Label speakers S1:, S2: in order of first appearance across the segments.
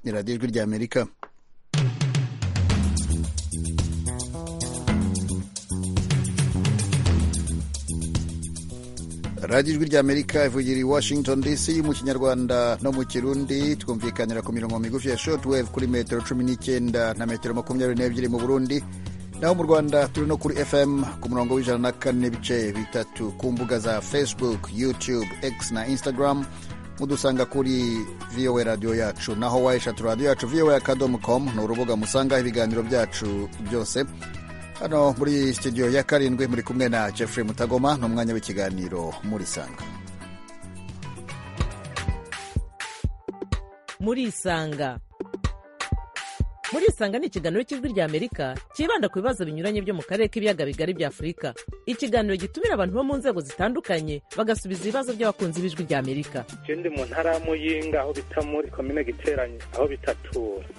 S1: ni radiyo ijwi ry'amerika radiyo ijwi ry'amerika ivugira i washington dc mu kinyarwanda no mu kirundi twumvikanira ku mirongo migufi ya shotwave kuri metero cumi n'icyenda na metero makumyabiri n'ebyiri mu burundi naho mu rwanda turi no kuri fm ku murongo w'ijana na kane n'ibice bitatu ku mbuga za facebook youtube x na instagram mudusanga kuri vowa radiyo yacu naho wayeshatu radiyo yacu vowa akadomo komu ni urubuga musangaho ibiganiro byacu byose hano muri studio ya karindwi muri kumwe na jeffrey mutagoma ni umwanya w'ikiganiro muri isanga
S2: muri isanga muri isanga ni ikiganiro cy'ijwi ry'amerika cyibanda ku bibazo binyuranye byo mu karere k'ibiyaga bigari bya afurika ikiganiro gitumira abantu bo mu nzego zitandukanye bagasubiza ibibazo by'abakunzi b'ijwi ry'amerika
S3: je ndi mu ntara ya muyinga aho bita muri komine giteranye aho bitatura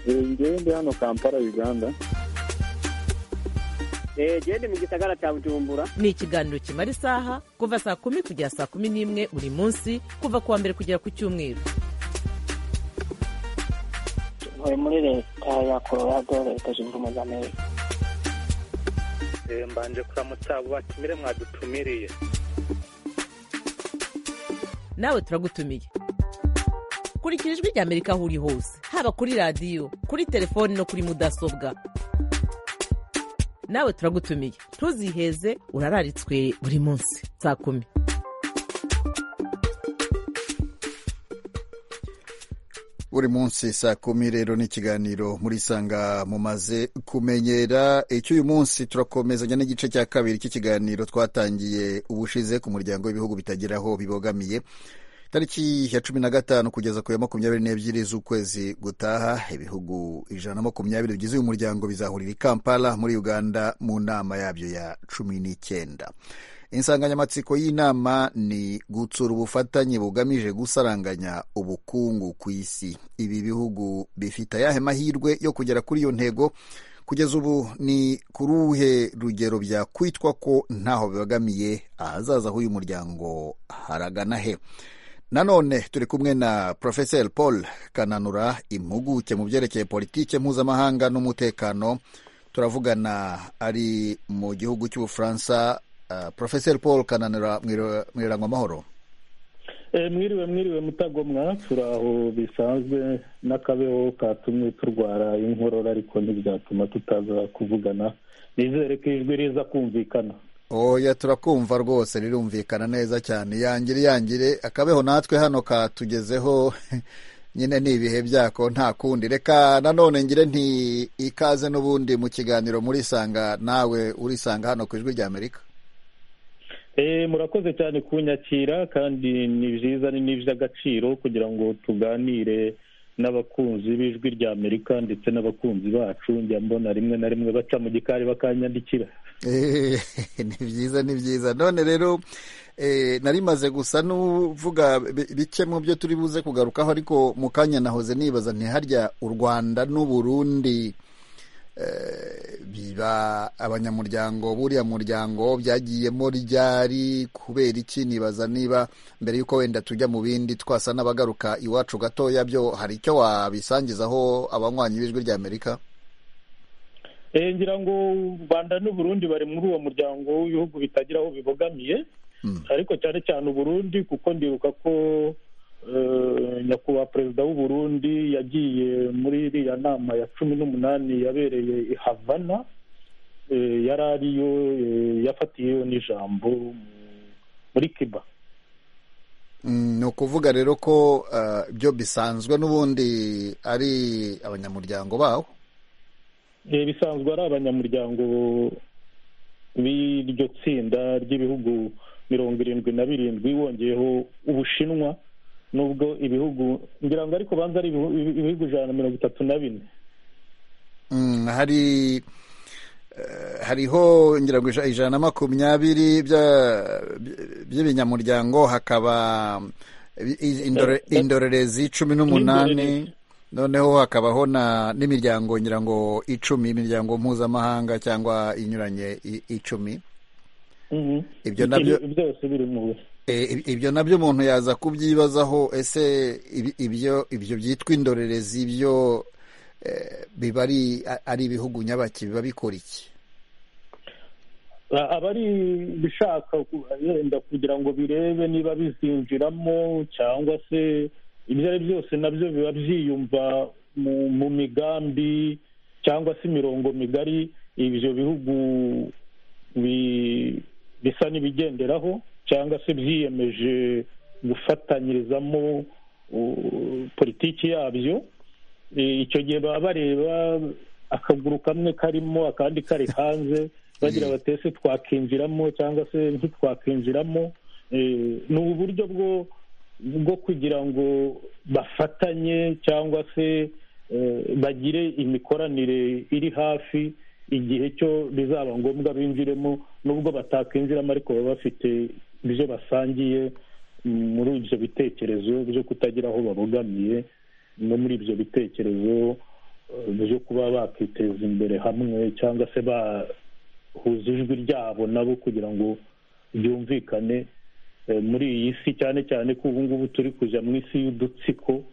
S4: ngewe ndi hano kampala uganda
S5: gende mu gisagara cya bujumbura
S2: ni ikiganiro kimara isaha kuva saa kumi kugera saa kumi n'imwe buri munsi kuva ku wa mbere kugera ku cyumweru
S6: tuvuye muri leta ya colorado leta zunze ubumwe za amerika
S3: Eh, mbanje kuramutsa abo batumire mwadutumiriye
S2: nawe turagutumiye kurikira ijwi ry'amerika aho uri hose haba kuri radiyo kuri telefoni no kuri mudasobwa nawe turagutumiye ntuziheze urararitswe buri munsi saa kumi
S1: buri munsi saa kumi rero ni ikiganiro muri sanga mumaze kumenyera icy'uyu munsi turakomezanya n'igice cya kabiri cy'ikiganiro twatangiye ubushize ku muryango w'ibihugu bitagira aho bibogamiye tariki ya cumi na gatanu kugeza ku ya makumyabiri n'ebyiri z'ukwezi gutaha ibihugu ijana na makumyabiri bigize uyu muryango bizahurira i kampala muri uganda mu nama yabyo ya cumi n'icyenda insanganyamatsiko y'inama ni gutsura ubufatanye bugamije gusaranganya ubukungu ku isi ibi bihugu bifite ayahe mahirwe yo kugera kuri iyo ntego kugeza ubu ni ku ruhe rugero byakwitwa ko ntaho bibagamiye ahazaza h'uyu muryango haragana he nanone turi kumwe na porofeseri paul kananura impuguke mu byerekeye politike mpuzamahanga n'umutekano turavugana ari mu gihugu cy'ubufaransa uh, porofeseri paul kananura mwirangwa amahoro
S4: Eh, mwiriwe mwiriwe mutagomwa turaho bisanzwe n'akabeho katumye turwara inkorora ariko ntibyatuma tutaza kuvugana nizere ko ijwi riza kumvikana
S1: oya turakumva rwose rirumvikana neza cyane yangire yangire akabeho natwe hano katugezeho nyine ni ibihe byako nta kundi reka nanone ngire nti ikaze n'ubundi mu kiganiro murisanga nawe urisanga hano ku ijwi ry'amerika
S4: Eh, murakoze cyane kunyakira kandi ni byiza ni n'iby'agaciro kugira ngo tuganire n'abakunzi b'ijwi ry'amerika ndetse n'abakunzi bacu njya mbona rimwe na rimwe baca mu gikari bakanyandikira
S1: Eh, ni byiza ni byiza none rero eh, nari maze gusa n'uvuga bi- bike mu byo turi buze kugarukaho ariko mu kanya nahoze nibaza ntiharya u rwanda n'uburundi eh, biba abanyamuryango buriya muryango byagiyemo ryari kubera iki nibaza niba mbere y'uko wenda tujya mu bindi twasa n'abagaruka iwacu gatoya byo hari icyo wabisangizaho abanywanyi b'ijwi ry'amerika
S4: Eh, ngira ngo u rwanda n'uburundi bari muri uwo muryango w'ibihugu bitagira aho bibogamiye
S1: Mm.
S4: ariko cyane cyane uburundi kuko ndibuka ko eh, nyakubahwa perezida w'uburundi yagiye muri iriya nama ya cumi n'umunani yabereye i havana eh, yari ariyo eh, yafatiyeyo n'ijambo mu- muri kiba
S1: Mm, ni ukuvuga rero ko uh, byo bisanzwe n'ubundi ari abanyamuryango bawo
S4: Eh, bisanzwe ari abanyamuryango b'iryo tsinda ry'ibihugu mirongo irindwi na birindwi wongeyeho ubushinwa nubwo ibihugu ngira ngo ariko banza ari ibihu- ibi- ibihugu ijana na mirongo itatu na bine
S1: mm, hari eh, hariho ngira ngo ija- ijana na makumyabiri bya- by- by'ibinyamuryango hakaba i- i- indore-
S4: Eh, eh,
S1: indorerezi cumi
S4: n'indorerezi.
S1: n'umunani noneho hakabaho na n'imiryango ngira ngo icumi imiryango mpuzamahanga cyangwa inyuranye i- icumi
S4: Mhm.
S1: Ibyo nabyo-
S4: Ibi- byose biri mu
S1: Eh, ibyo nabyo umuntu yaza kubyibazaho ese ibi- ibyo ibyo byitwa indorerezi byo eh, biba ari ari ibihugu nyabaki biba bikora iki
S4: A- aba ari ibishaka ku- yenda kugira ngo birebe niba bizinjiramo cyangwa se ibyo ari byo byose nabyo biba byiyumva mu, mu migambi cyangwa se imirongo migari ibyo bihugu bi- bisa n'ibigenderaho cyangwa se byiyemeje gufatanyirizamo uh, politiki yabyo Eh, icyo gihe baba bareba akaguru kamwe karimo akandi kari hanze bagira bati ese twakinjiramo cyangwa se ntitwakinjiramo Eh, ni uburyo bwo bwo kugira ngo bafatanye cyangwa se eh, bagire imikoranire iri hafi igihe cyo bizaba ngombwa binjiremo nubwo batakinjiramo ariko baba bafite ibyo basangiye muri ibyo bitekerezo byo kutagira aho babogamiye no muri ibyo bitekerezo eh, byo kuba bakiteza imbere hamwe cyangwa se bahuza ijwi ryabo nabo kugira ngo byumvikane eh, muri iyi si cyane cyane ko ubu ngubu turi kujya mu isi y'udutsiko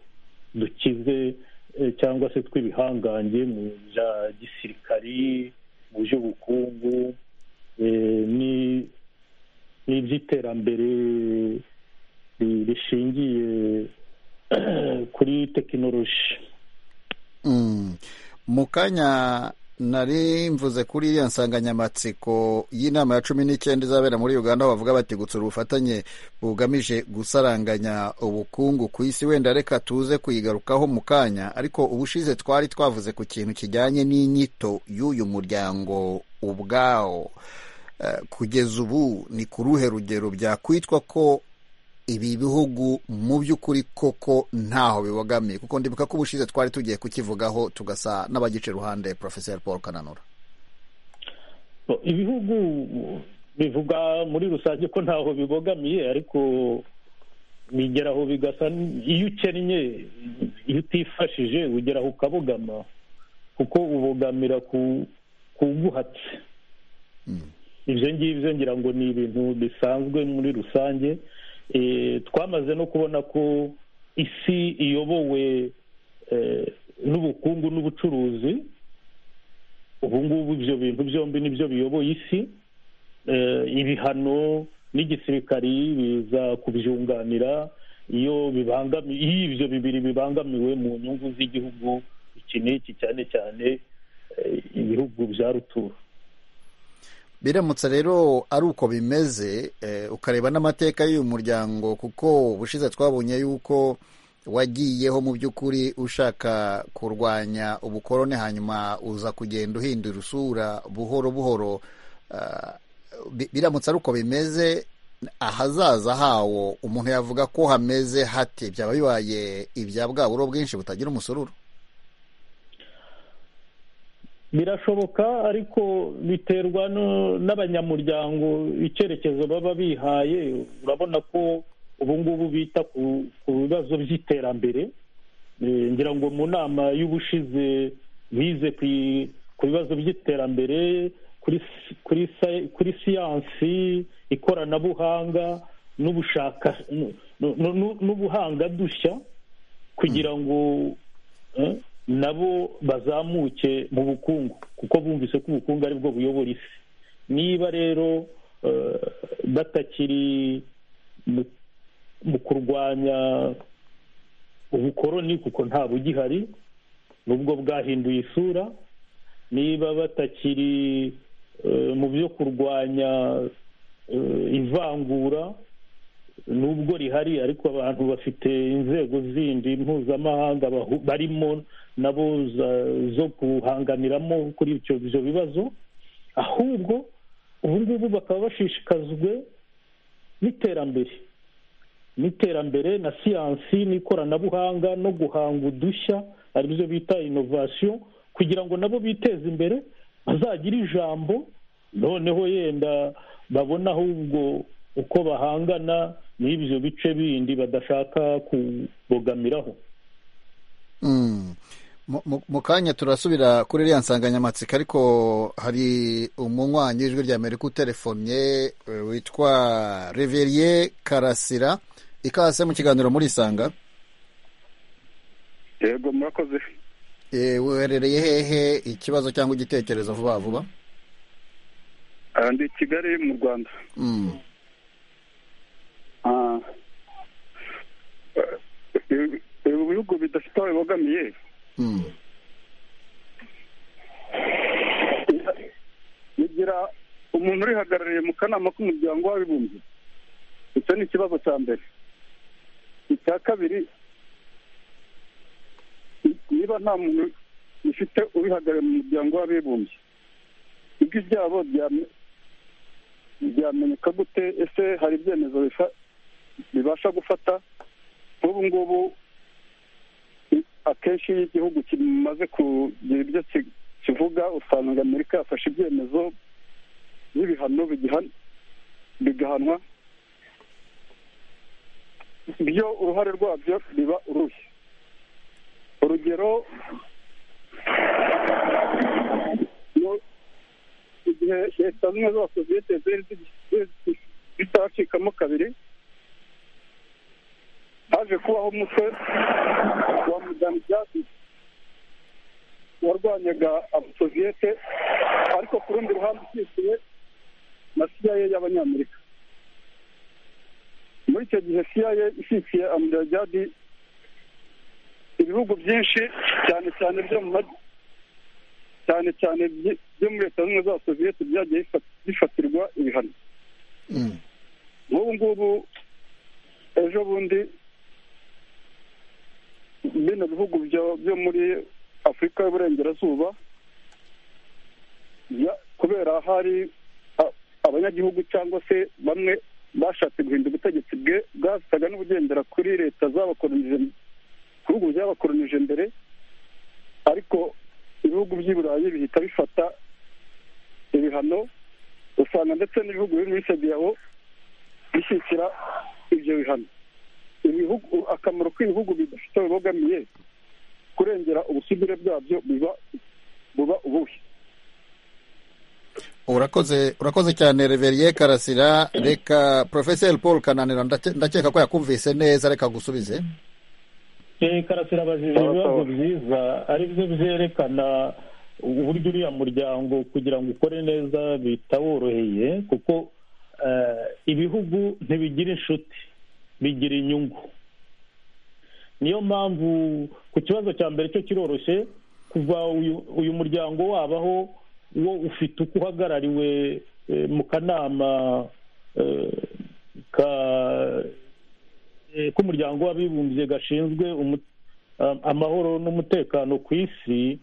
S4: dukize eh, cyangwa se tw'ibihangange mu bya gisirikari mu by'ubukungu eh, ni- n'iby'iterambere ri- rishingiye kuri tekinoloji
S1: Mm. mu kanya nari mvuze kuri iriya nsanganyamatsiko y'inama ya cumi n'icyenda izabera muri uganda aho bavuga bati gutsura ubufatanye bugamije gusaranganya ubukungu ku isi wenda reka tuze kuyigarukaho mu kanya ariko ubushize twari twavuze ku kintu kijyanye n'inyito y'uyu muryango ubwawo Eh, kugeza ubu ni ku ruhe rugero byakwitwa ko ibi bihugu mu by'ukuri koko ntaho bibogamiye kuko ndibuka ko ubushize twari tugiye kukivugaho tugasa n'abagica iruhande porofeseri paul kananura
S4: ibihugu bivuga muri rusange ko ntaho bibogamiye ariko bigeraho bigasa n- iyo ukennye iyo utifashije ugeraho ukabogama kuko ubogamira ku kuguhatse ibyo ngibyo ngira ngo ni ibintu bisanzwe muri rusange Eh, twamaze no kubona ko isi iyobowe eh, n'ubukungu n'ubucuruzi ubu ngubu ibyo bintu byombi nibyo biyoboye isi Eh, ibihano n'igisirikari biza kubyunganira iyo bibangami- iyo ibyo bibiri bibangamiwe mu nyungu z'igihugu iki n'iki cyane cyane eh, ibihugu bya rutura
S1: biramutse rero ari uko bimeze eh, ukareba n'amateka y'uyu muryango kuko ubushize twabonye yuko wagiyeho mu by'ukuri ushaka kurwanya ubukoroni hanyuma uza kugenda uhindura usura buhoro buhoro Ah, bi- biramutse ari uko bimeze ahazaza hawo umuntu yavuga ko hameze hate byaba bibaye ibya bwa buro bwinshi butagira umusururu
S4: birashoboka ariko biterwa no- n'abanyamuryango icyerekezo baba bihaye urabona ko ubu ngubu bita ku ku bibazo by'iterambere Eh, ngira ngo mu nama y'ubushize bize ku i- ku bibazo by'iterambere kuri si- kuri sa- kuri siyansi ikoranabuhanga n'ubushaka nu- nu- nu- n'ubuhangadushya kugira ngo eh, nabo bazamuke mu bukungu kuko bumvise ko ubukungu ari bwo buyobora isi niba rero eh, batakiri mu- mu kurwanya ubukoroni kuko nta bugihari nubwo bwahinduye isura niba batakiri eh, mu byo kurwanya eh, ivangura nubwo rihari ariko abantu bafite inzego zindi mpuzamahanga bahu- barimo nabo za- zo guhanganiramo kuri ibyo ibyo bibazo ahubwo ubu ngubu bakaba bashishikajwe n'iterambere n'iterambere na siyansi n'ikoranabuhanga no guhanga udushya ari byo bita inovasiyo kugira ngo nabo biteze imbere bazagire ijambo noneho yenda babona ahubwo uko bahangana n'ibyo bice bindi badashaka kubogamiraho
S1: Mm. Mu- mu- mu kanya turasubira kuri iriya nsanganyamatsiko ariko hari umunywanyi w'ijwi rya amerika utelefonye eh, witwa reveriye karasira ikase mu kiganiro muri isanga
S7: yego murakoze
S1: Eh, weherereye hehe ikibazo cyangwa igitekerezo vuba vuba
S7: Ah, ndi i kigali mu rwanda
S1: Mm.
S7: Ah, eh, ibi bihugu bidafite aho bibogamiye
S1: Mm.
S7: bigira umuntu urihagarariye mu kanama k'umuryango w'abibumbye icyo ni ikibazo cya mbere icya kabiri ni- niba nta muntu ufite urihagarariye mu muryango w'abibumbye ibyo ibyabo byame- byamenyeka gute ese hari ibyemezo bifa- bibasha gufata nk'ubu ngubu i- akenshi iyo igihugu kimaze kugira ibyo ki- kivuga usanga amerika yafashe ibyemezo n'ibihano bigihan- bigahanwa byo uruhare rwabyo biba uruhe urugero iyo- igihe leta zimwe z'abasosiyete zari zi- zi- zitacikamo kabiri haje kubaho umutwe wa madamu jadis warwanyaga abasoviyete ariko ku rundi ruhande ukikiwe na cia y'abanyamerika muri icyo gihe cia ishyigikiye amudajadi ibihugu byinshi cyane cyane byo mu maj- cyane cyane byi- byo muri leta zimwe z'abasoviyete byagiye bifa- bifatirwa ibihano
S1: Mm.
S7: nk'ubu ngubu ejo bundi bino bihugu byo- byo muri afurika y'uburengerazuba ya- kubera hari a- abanyagihugu cyangwa se bamwe bashatse guhindura ubutegetsi bwe- bwasaga n'ubugendera kuri leta zabakolonije ibihugu byabakolonije mbere ariko ibihugu by'i burayi bihita bifata ibihano usanga ndetse n'ibihugu biri muri sediyawo bishyikira ibyo bihano ibihugu akamaro k'ibihugu bidafite bibogamiye kurengera ubusugire bwabyo biba buba ubuhe
S1: urakoze urakoze cyane reveriye karasira reka porofeseri paul kananira ndake- ndakeka ko yakumvise neza reka gusubize
S4: Eh, karasira abajije
S7: Sawa,
S4: ibibazo
S7: sawa.
S4: byiza ari byo byerekana uburyo uriya muryango kugira ngo ukore neza bitaworoheye kuko eh, ibihugu ntibigira inshuti bigira inyungu niyo mpamvu ku kibazo cya mbere cyo kiroroshye kuva uyu, uyu muryango wabaho wo ufite uko uhagarariwe eh, mu kanama eh, ka eh, k'umuryango w'abibumbye gashinzwe umu- am- amahoro n'umutekano ku isi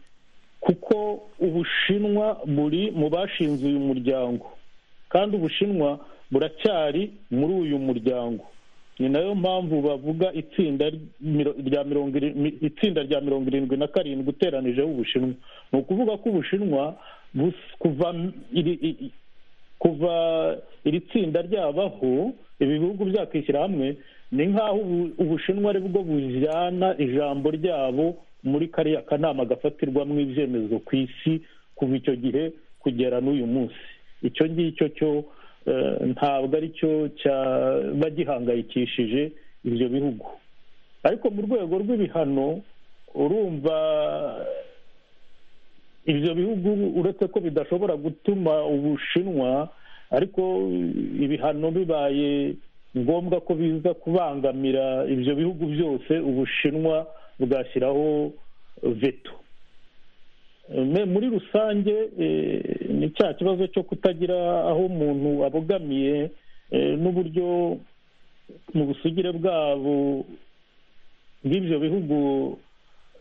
S4: kuko ubushinwa buri mu bashinze uyu muryango kandi ubushinwa buracyari muri uyu muryango ni nayo mpamvu bavuga itsinda ry- miro- rya mirongo iri- mi- itsinda rya mirongo irindwi na karindwi uteranijeho ubushinwa ni ukuvuga ko ubushinwa bus- kuva m- iri- i- i- kuva iri tsinda ryabaho ibi bihugu byakwishyira hamwe ni nk'aho ubu- ubushinwa ari bwo bujyana ijambo ryabo muri kariya kanama gafatirwamo ibyemezo ku isi kuva icyo gihe kugera n'uyu munsi icyo ngicyo cyo eh, ntabwo ari cyo cyaba gihangayikishije ibyo bihugu ariko mu rwego rw'ibihano urumva ibyo bihugu uretse ko bidashobora gutuma ubushinwa ariko ibihano bibaye ngombwa ko biza kubangamira ibyo bihugu byose ubushinwa bwashyiraho veto Me- muri rusange eh, ni cya kibazo cyo kutagira aho umuntu abogamiye eh, n'uburyo mu busugire bwabo bw'ibyo bihugu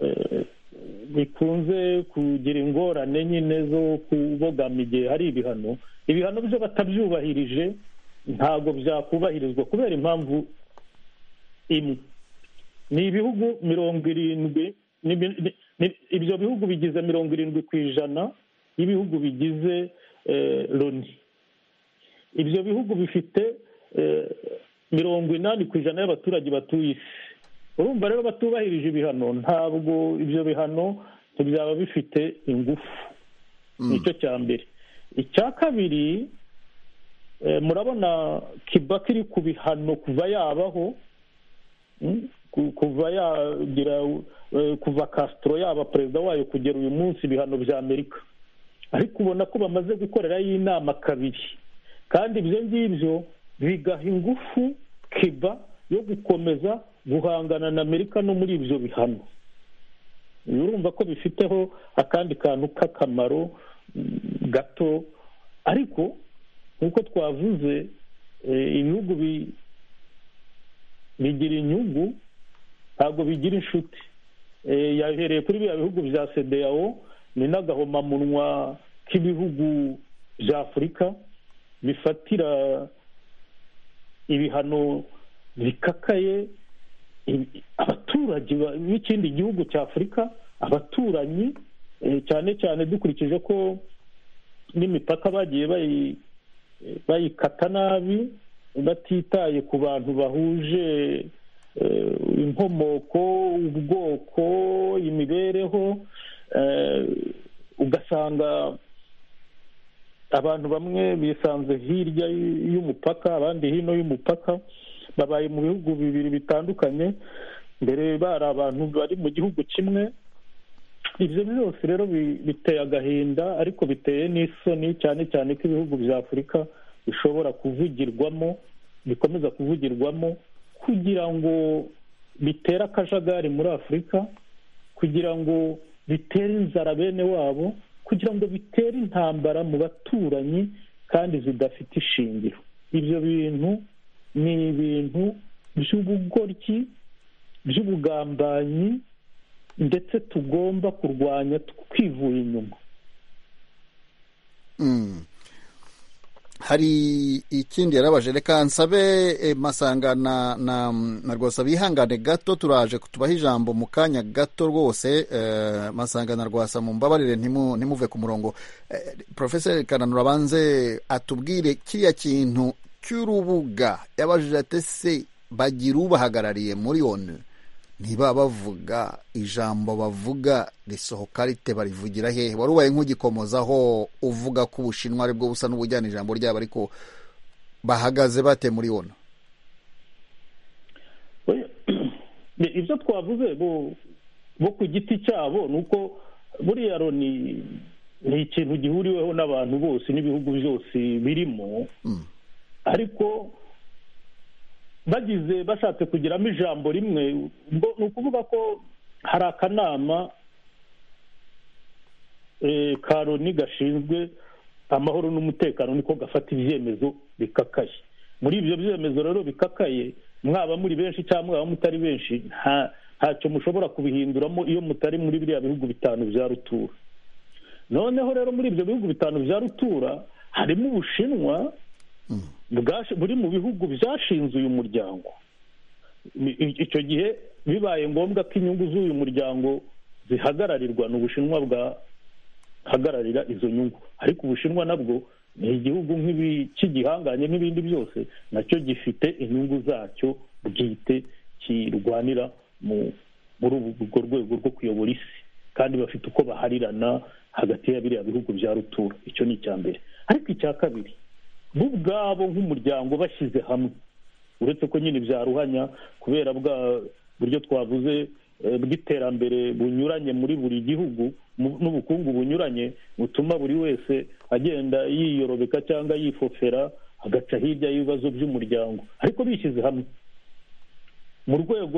S4: eh, bikunze kugira ingorane nyine zo kubogama igihe hari ibihano ibihano byo batabyubahirije ntabwo byakubahirizwa kubera impamvu imwe ni ibihugu mirongo irindwi ni mi- ni- ni- ibyo bihugu bigize mirongo irindwi ku ijana y'ibihugu bigize eh, loni ibyo bihugu bifite eh, mirongo inani ku ijana y'abaturage batuye isi urumva rero batubahirije ibihano ntabwo ibyo bihano byaba bifite ingufu nicyo cya mbere icya kabiri murabona kibaki iri ku bihano kuva yabaho kuva yagira kuva kasitoro yaba perezida wayo kugera uyu munsi ibihano bya amerika ariko ubona ko bamaze gukorerayo inama kabiri kandi ibyo ngibyo bigaha ingufu kiba yo gukomeza guhangana na amerika no muri ibyo bihano urumva ko bifiteho akandi kantu k'akamaro gato ariko nk'uko twavuze ibihugu bigira inyungu ntabwo bigira inshuti yahereye kuri biriya bihugu bya sedeyawo ni n'agahomamunwa k'ibihugu bya afurika bifatira ibihano bikakaye abaturage b'ikindi gihugu cya afurika abaturanyi cyane cyane dukurikije ko n'imipaka bagiye bayikata nabi batitaye ku bantu bahuje inkomoko ubwoko imibereho ugasanga abantu bamwe bisanze hirya y'umupaka abandi hino y'umupaka babaye mu bihugu bibiri bitandukanye mbere bari abantu bari mu gihugu kimwe ibyo byose rero biteye agahinda ariko biteye n'isoni cyane cyane ko ibihugu bya afurika bishobora kuvugirwamo bikomeza kuvugirwamo kugira ngo bitere akajagari muri afurika kugira ngo bitere inzara bene wabo kugira ngo bitere intambara mu baturanyi kandi zidafite ishingiro ibyo bintu ni ibintu by'ubugoryi by'ubugambanyi ndetse tugomba kurwanya twivuye inyuma
S1: hari ikindi yarabaje reka nsabe masangana na rwasa bihangane gato turaje tubaha ijambo mu kanya gato rwose masangana rwasa mu mbabarire ntimuve ku murongo porofeseri kananura abanze atubwire kiriya kintu cy'urubuga yabajije atese bagira ubahagarariye muri onu ntiba bavuga ijambo bavuga risohoka rite barivugira hehe wari ubaye nk'ugikomozaho uvuga ko ubushinwa aribwo busa n'ubujyana ijambo ryabo ariko bahagaze bate muri onu
S4: ibyo twavuze bo ku giti cyabo ni uko buriya loni ni ikintu gihuriweho n'abantu bose n'ibihugu byose birimo ariko bagize bashatse kugiramo ijambo rimwe ni ukuvuga ko hari akanama ka loni gashinzwe amahoro n'umutekano niko gafata ibyemezo bikakaye muri ibyo byemezo rero bikakaye mwaba muri benshi cyangwa mwaba mutari benshi ntacyo mushobora kubihinduramo iyo mutari muri biriya bihugu bitanu bya rutura noneho rero muri ibyo bihugu bitanu bya rutura harimo ubushinwa buri mu bihugu byashinze uyu muryango icyo gihe bibaye ngombwa ko inyungu z'uyu muryango zihagararirwa ni ubushinwa bwahagararira izo nyungu ariko ubushinwa nabwo ni igihugu cy'igihanganye n'ibindi byose nacyo gifite inyungu zacyo bwite kirwanira muri urwo rwego rwo kuyobora isi kandi bafite uko baharirana hagati ya biriya bihugu bya rutura icyo ni icya mbere ariko icya kabiri bo ubwabo nk'umuryango bashyize hamwe uretse ko nyine byaruhanya kubera bwa buryo twavuze bw'iterambere bunyuranye muri buri gihugu n'ubukungu bunyuranye butuma buri wese agenda yiyorobeka cyangwa yifofera agaca hirya y'ibibazo by'umuryango ariko bishyize hamwe mu rwego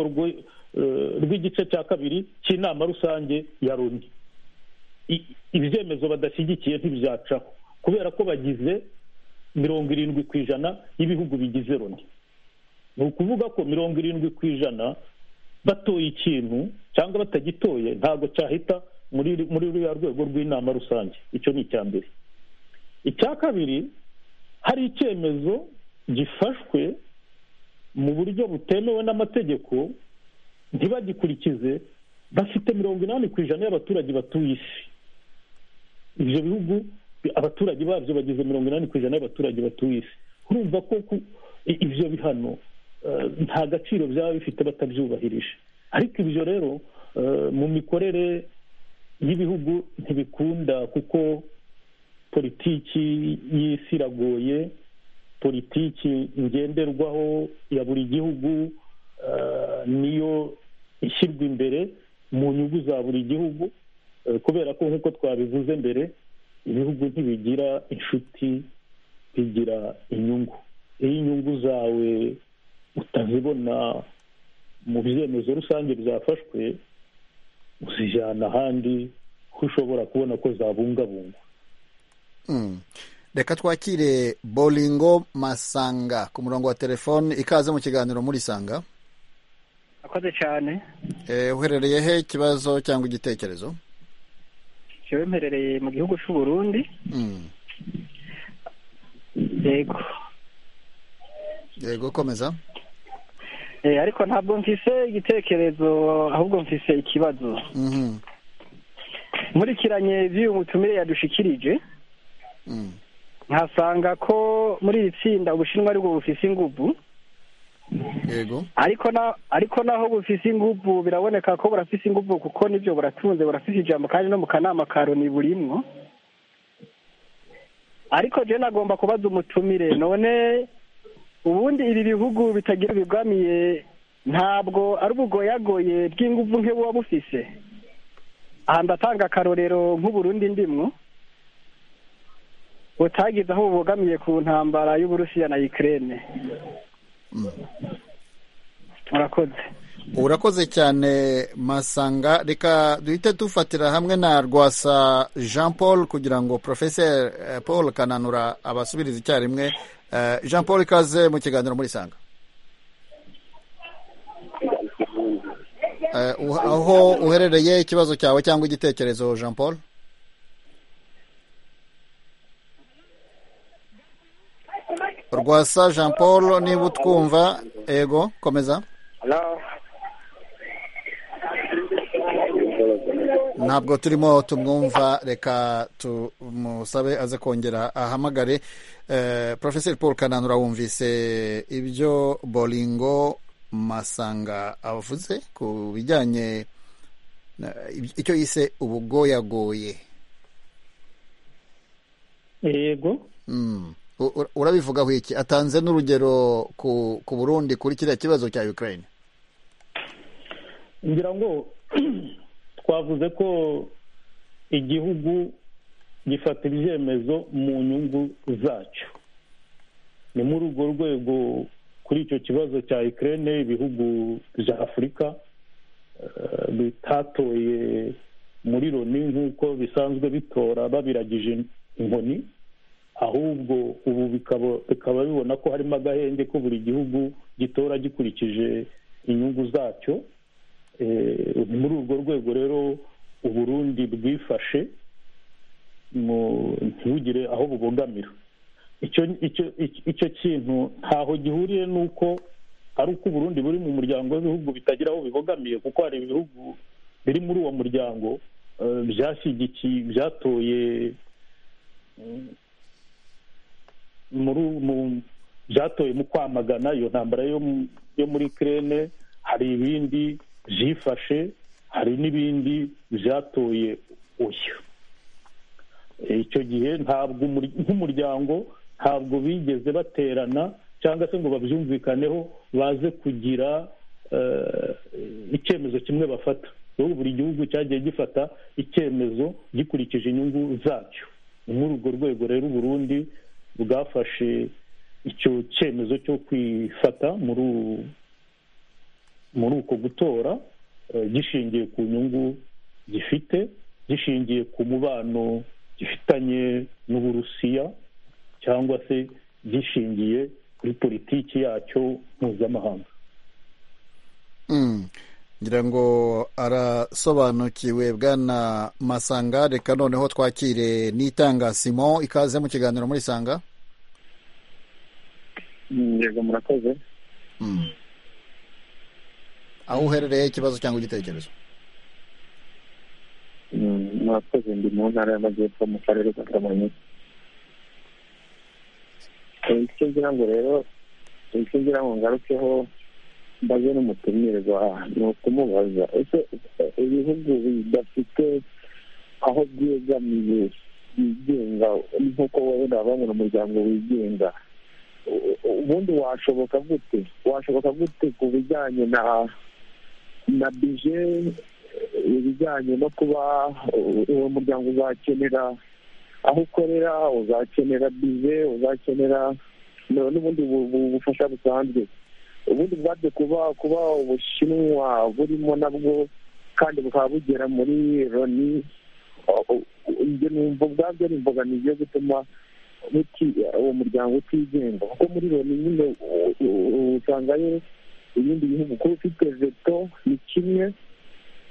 S4: rw'igice cya kabiri cy'inama rusange ya loni ibyemezo badashyigikiye ntibyacaho kubera ko bagize mirongo irindwi ku ijana y'ibihugu bigize loni ni ukuvuga ko mirongo irindwi ku ijana batoye ikintu cyangwa batagitoye ntabwo cyahita muri ruriya rwego rw'inama rusange icyo ni icya mbere icya kabiri hari icyemezo gifashwe mu buryo butemewe n'amategeko ntibagikurikize bafite mirongo inani ku ijana y'abaturage batuye isi ibyo bihugu abaturage babyo bageze mirongo inani ku ijana y'abaturage batuye isi urumva ko ibyo bihano nta gaciro byaba bifite batabyubahirije ariko ibyo rero mu mikorere y'ibihugu ntibikunda kuko politiki y'isi iragoye politiki ngenderwaho ya buri gihugu niyo ishyirwa imbere mu nyungu za buri gihugu kubera ko nk'uko twabivuze mbere ibihugu ntibigira inshuti bigira inyungu iyo inyungu zawe utazibona mu byemezo rusange byafashwe uzijyana ahandi ko ushobora kubona ko zabungabungwa
S1: reka twakire boringo masanga ku murongo wa telefone ikaze mu kiganiro murisanga
S8: akoze cyane
S1: uherereye he ikibazo cyangwa igitekerezo
S8: yewe mperereye mu gihugu cy'u Burundi yego
S1: yego komeza
S8: ariko ntabwo mfise igitekerezo ahubwo mfise ikibazo nkurikiranye by'uyu mutumire yadushikirije nkasanga ko muri iri tsinda ubushinwa aribwo bufise ingubu
S1: yego
S8: ariko na ariko naho bufise ingufu biraboneka ko burafise ingufu kuko nibyo buratunze burafise ijambo kandi no mu kanama ka loni burimwo ariko je nagomba kubaza umutumire none ubundi ibi bihugu bitagira bigamiye ntabwo ari ubugoyagoye bw'ingufu nk'uba bufise aha ndatanga akarorero nk'uburundi ndimwo butagize aho bubogamiye ku ntambara y'uburusiya na Ukraine murakoze
S1: urakoze cyane masanga reka duhite dufatira hamwe na rwasa jean paul kugira ngo porofeseri paul kananura abasubiriza icyarimwe jean paul ikaze mu kiganiro muri sanga aho uherereye ikibazo cyawe cyangwa igitekerezo jean paul rwasa jean paul niba utwumva ego komeza ntabwo turimo tumwumva reka tumusabe aze kongera ahamagare porofeseri paul kananura wumvise ibyo boringo masanga avuze ku bijyanye icyo yise ubugoyagoye
S4: yego
S1: urabivugaho iki atanze n'urugero ku burundi kuri kiriya kibazo cya Ukraine
S4: ngira ngo twavuze ko igihugu gifata ibyemezo mu nyungu zacyo ni muri urwo rwego kuri icyo kibazo cya Ukraine ibihugu bya afurika bitatoye muri loni nk'uko bisanzwe bitora babiragije inkoni ahubwo ubu bikaba bibona ko harimo agahenge ko buri gihugu gitora gikurikije inyungu zacyo muri urwo rwego rero uburundi bwifashe ntibugire aho bubogamira icyo kintu ntaho gihuriye n'uko ari uko uburundi buri mu muryango w'ibihugu bitagira aho bibogamiye kuko hari ibihugu biri muri uwo muryango byashyigikiye byatoye byatoye mu kwamagana iyo ntambara yo muri kirene hari ibindi byifashe hari n'ibindi byatoye uyu icyo gihe ntabwo nk'umuryango ntabwo bigeze baterana cyangwa se ngo babyumvikaneho baze kugira icyemezo kimwe bafata buri gihugu cyagiye gifata icyemezo gikurikije inyungu zacyo ni muri urwo rwego rero uburundi bwafashe icyo cyemezo cyo kwifata muri uko gutora gishingiye ku nyungu gifite gishingiye ku mubano gifitanye n'uburusiya cyangwa se gishingiye kuri politiki yacyo mpuzamahanga
S1: ngira ngo arasobanukiwe bwana masanga reka noneho twakire n'itanga simon ikaze mu kiganiro muri sanga
S9: yego murakoze
S1: aho uherereye ikibazo cyangwa igitekerezo
S9: murakoze ndi mu ntara y'amajyepfo mu karere ka kamonyi icyo ngira ngo rero icyo ngira ngo ngarukeho mbaze n'umutumirwa ni ukumubaza ese ibihugu bidafite aho byegamiye bigenga nk'uko wenda bangira umuryango wigenga ubundi washoboka gute washoboka gute ku bijyanye na na bije ibijyanye no kuba uwo muryango uzakenera aho ukorera uzakenera bize uzakenera n'ubundi bufasha busanzwe ubundi bwabyo kuba kuba ubushinwa burimo nabwo kandi bukaba bugera muri loni ibyo numva ubwabyo ari imbogamizi yo gutuma uwo muryango utigenga kuko muri loni nyine usangayo ibindi bihugu kuba ufite veto ni kimwe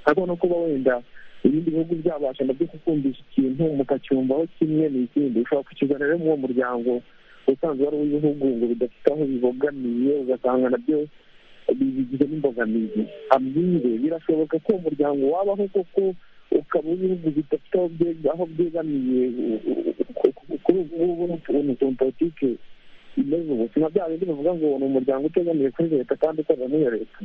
S9: ariko no kuba wenda ibindi bihugu byabasha nabyo gukundisha ikintu mukacyumvaho kimwe n'ikindi ushobora kukigana rero muri uwo muryango usanzwe wari uw'ibihugu ngo bidafite aho bibogamiye ugasanga nabyo bigize n'imbogamizi amire birashoboka ko umuryango wabaho kuko ukaba ibihugu bidafite aho byegamiye kuri ubu ngubu ni utuntu politiki imeze ubu si bya bindi bivuga ngo ni umuryango utegamiye kuri leta kandi ukorera n'iyo leta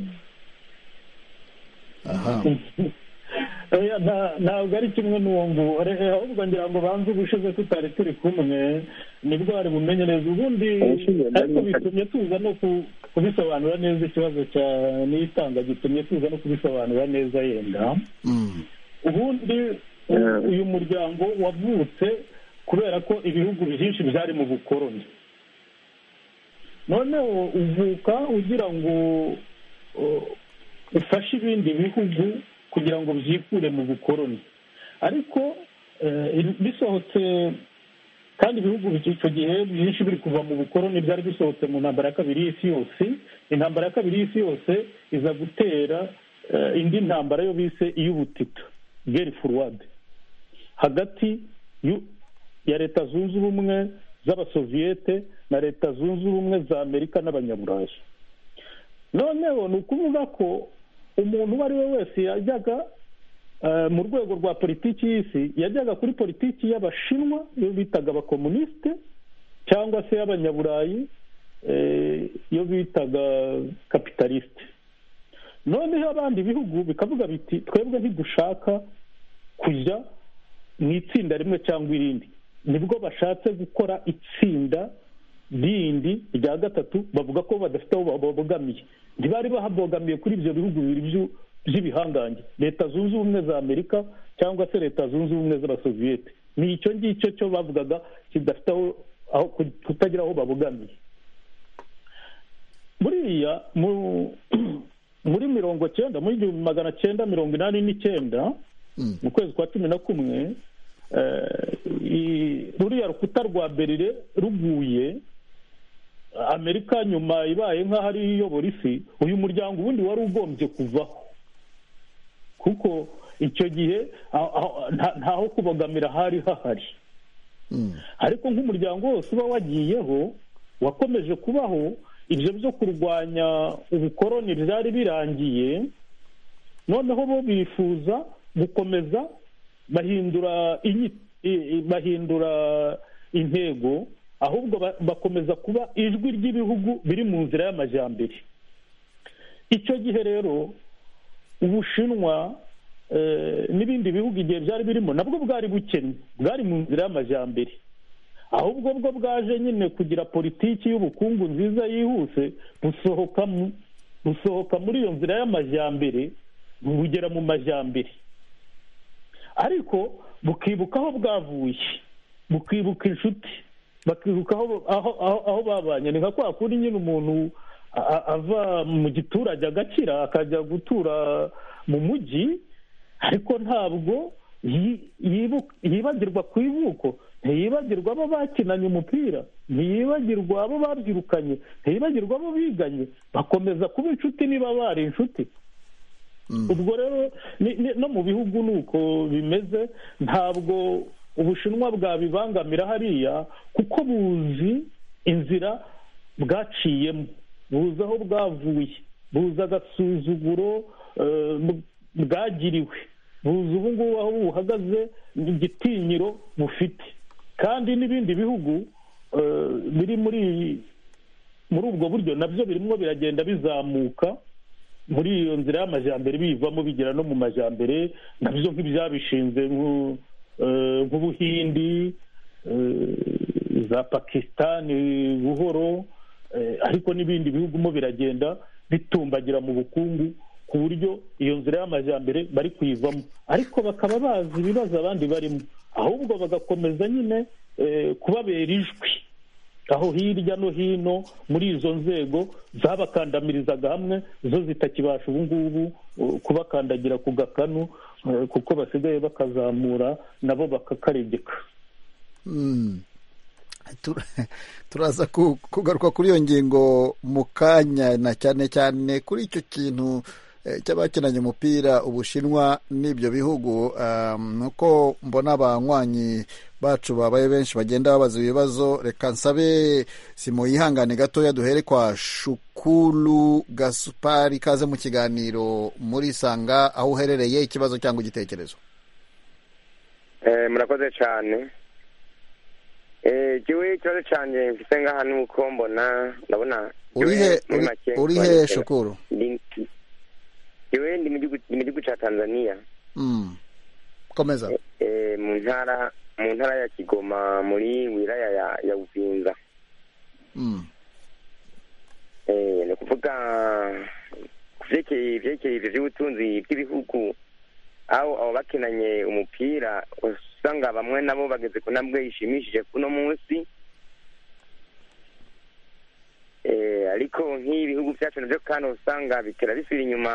S4: ntabwo ari kimwe n'uwo nguwo ahubwo ngira ngo banze ubushize tutari turi kumwe nibwo hari bumenyereza ubundi ariko bitumye tuza no kubisobanura neza ikibazo cya n'itanga gitumye tuza no kubisobanura neza yenda ubundi uyu muryango wavutse kubera ko ibihugu byinshi byari mu bukoroni noneho uvuka ugira ngo ufashe ibindi bihugu kugira ngo byikure mu bukoroni ariko bisohotse kandi ibihugu icyo gihe byinshi biri kuva mu bukoroni byari bisohotse mu ntambara ya kabiri y'isi yose intambara ya kabiri y'isi yose iza gutera indi ntambara yo bise iy'ubutita geri furuwade hagati ya leta zunze ubumwe z'abasoviyete na leta zunze ubumwe za amerika n'abanyaburayi noneho ni ukuvuga ko umuntu uwo ari we wese yajyaga mu rwego rwa politiki y'isi yajyaga kuri politiki y'abashinwa iyo bitaga abakomunisite cyangwa se y'abanyaburayi iyo bitaga kapitalisite noneho abandi bihugu bikavuga biti twebwe ntidushaka kujya mu itsinda rimwe cyangwa irindi nibwo bashatse gukora itsinda rindi rya gatatu bavuga ko badafite aho babogamiye ntibari bahabogamiye kuri ibyo bihugu bibiri by'ibihangange leta zunze ubumwe za amerika cyangwa se leta zunze ubumwe z'abasoviyete ni icyo ngicyo cyo bavugaga kidafite aho kutagira aho babogamiye buriya muri mirongo cyenda muri igihumbi magana cyenda mirongo inani n'icyenda mu kwezi kwa cumi na kumwe ruriya rukuta rwa berire ruguye amerika nyuma ibaye nk'aho ari iyobora isi uyu muryango ubundi wari ugombye kuvaho kuko icyo gihe ntaho kubogamira hari hahari ariko nk'umuryango wose uba wagiyeho wakomeje kubaho ibyo byo kurwanya ubukoroni byari birangiye noneho bo bifuza gukomeza bahindura bahindura intego ahubwo bakomeza kuba ijwi ry'ibihugu biri mu nzira y'amajyambere icyo gihe rero ubushinwa n'ibindi bihugu igihe byari birimo nabwo bwari bukennye bwari mu nzira y'amajyambere ahubwo bwo bwaje nyine kugira politiki y'ubukungu nziza yihuse busohoka muri iyo nzira y'amajyambere bugera mu majyambere ariko bukibuka aho bwavuye bukibuka inshuti bakibuka aho babanye ni nka kwa kundi nyine umuntu ava mu giturage agakira akajya gutura mu mujyi ariko ntabwo yibagirwa ku ivuko ntiyibagirwa abo bakinanye umupira ntiyibagirwa abo babyirukanye ntiyibagirwa abo biganye bakomeza kuba inshuti niba bari inshuti ubwo rero no mu bihugu ni uko bimeze ntabwo ubushinwa bwabibangamira hariya kuko buzi inzira bwaciyemo buzi aho bwavuye buzi agasuzuguro bwagiriwe buzi ubu ngubu aho buhagaze ni igitinyiro bufite kandi n'ibindi bihugu biri muri muri ubwo buryo nabyo birimo biragenda bizamuka muri iyo nzira y'amajyambere biyivamo bigera no mu majyambere nabyo nk'ibyabishinze nk'ubuhindi za pakisitani buhoro ariko n'ibindi bihugu mo biragenda bitumbagira mu bukungu ku buryo iyo nzira y'amajyambere bari kuyivamo ariko bakaba bazi ibibazo abandi barimo ahubwo bagakomeza nyine kubabera ijwi aho hirya no hino muri izo nzego zabakandamirizaga hamwe zo zitakibasha ubu ngubu kubakandagira ku gakanu kuko basigaye bakazamura nabo bakakaregeka
S1: turaza kugaruka kuri iyo ngingo mu kanya na cyane cyane kuri icyo kintu cy'abakinanye umupira ubushinwa n'ibyo bihugu nuko mbona abanywanyi bacu babaye benshi bagenda babaza ibibazo reka nsabe si mu yihangane gatoya duhere kwa shukuru gasupari ikaze mu kiganiro muri sanga aho uherereye ikibazo cyangwa igitekerezo
S10: murakoze cyane igihe ikibazo cyane mfite ngaha ni uko mbona ndabona
S1: urihe shukuru
S10: yewe ndi mu gihugu cya tanzania
S1: komeza
S10: mu ntara mu ntara ya kigoma muri wilaya ya ya buvinza ni ukuvuga ku byerekeye ibyo by'ubutunzi bw'ibihugu aho abo bakinanye umupira usanga bamwe nabo bageze ku ntambwe ishimishije kuno munsi ariko nk'ibihugu byacu nabyo kandi usanga bitera bisubira inyuma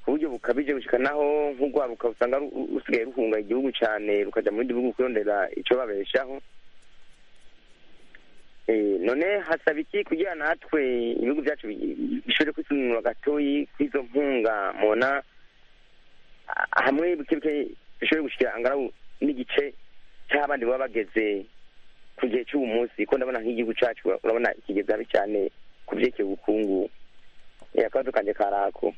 S10: ku buryo bukabije naho nk'urwabuka usanga rusigaye ruhunga igihugu cyane rukajya mu bindi bihugu kurondera icyo babeshaho none hasaba iki kugira natwe ibihugu byacu bishobore kwisunura gatoyi kw'izo nkunga mubona hamwe buke bishobore gushyira angaraho n'igice cy'abandi baba bageze ku gihe cy'ubu munsi ko ndabona nk'igihugu cyacu urabona ikigezwa habi cyane ku byerekeye ubukungu akabazo kanjye karako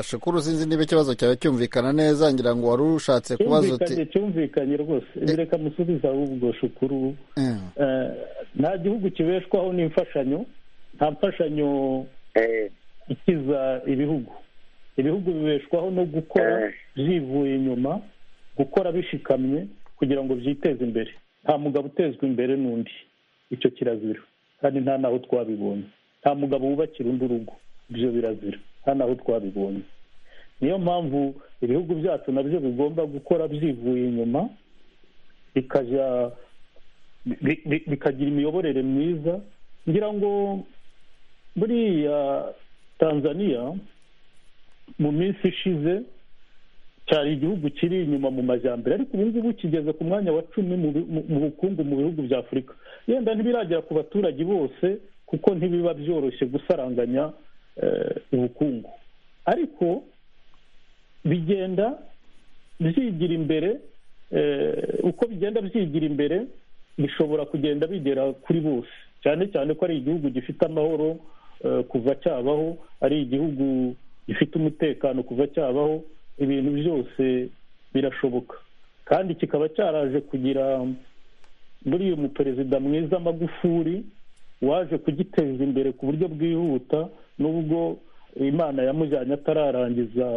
S1: shukuru sinzi niba ikibazo cyawe cyumvikana neza ngira ngo wari ushatse kubaza
S4: uti cyumvikanye rwose reka musubize ahubwo shukuru nta gihugu kibeshwaho n'imfashanyo nta mfashanyo ikiza ibihugu ibihugu bibeshwaho no gukora byivuye inyuma gukora bishikamye kugira ngo byiteze imbere nta mugabo utezwa imbere n'undi icyo kirazira kandi nta n'aho twabibonye nta mugabo wubakira undi urugo ibyo birazira nta n'aho twabibonye niyo mpamvu ibihugu byacu nabyo bigomba gukora byivuye inyuma bikajya bikagira imiyoborere myiza ngira ngo buriya tanzania mu minsi ishize cyari igihugu kiri inyuma mu majyambere ariko ubu ngubu kigeze ku mwanya wa cumi mu bukungu mu bihugu bya afurika yenda ntibiragera ku baturage bose kuko ntibiba byoroshye gusaranganya ubukungu ariko bigenda byigira imbere uko bigenda byigira imbere bishobora kugenda bigera kuri bose cyane cyane ko ari igihugu gifite amahoro kuva cyabaho ari igihugu gifite umutekano kuva cyabaho ibintu byose birashoboka kandi kikaba cyaraje kugira buriya umuperezida mwiza magufuri waje kugiteza imbere ku buryo bwihuta nubwo imana yamujyanye atararangiza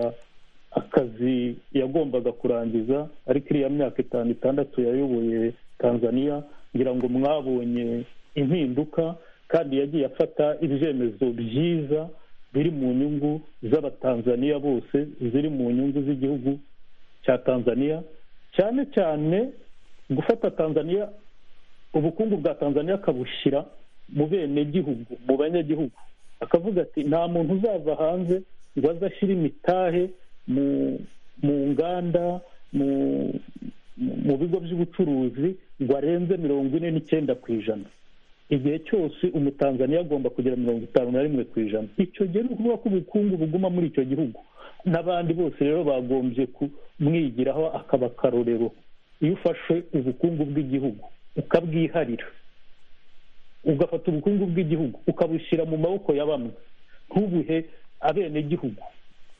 S4: akazi yagombaga kurangiza ariko iriya myaka itanu itandatu yayoboye tanzania ngira ngo mwabonye impinduka kandi yagiye afata ibyemezo byiza biri mu nyungu z'abatanzaniya bose ziri mu nyungu z'igihugu cya tanzania cyane cyane gufata tanzania ubukungu bwa tanzania akabushyira mu benegihugu mu banyagihugu akavuga ati nta muntu uzava hanze ngo aze ashyire imitahe mu nganda mu bigo by'ubucuruzi ngo arenze mirongo ine n'icyenda ku ijana igihe cyose umutanzaniya agomba kugira mirongo itanu na rimwe ku ijana icyo gihe ni ukuvuga ko ubukungu buguma muri icyo gihugu n'abandi bose rero bagombye kumwigiraho akaba akarorero iyo ufashe ubukungu bw'igihugu ukabwiharira ugafata ubukungu bw'igihugu ukabushyira mu maboko ya bamwe ntubuhe abenegihugu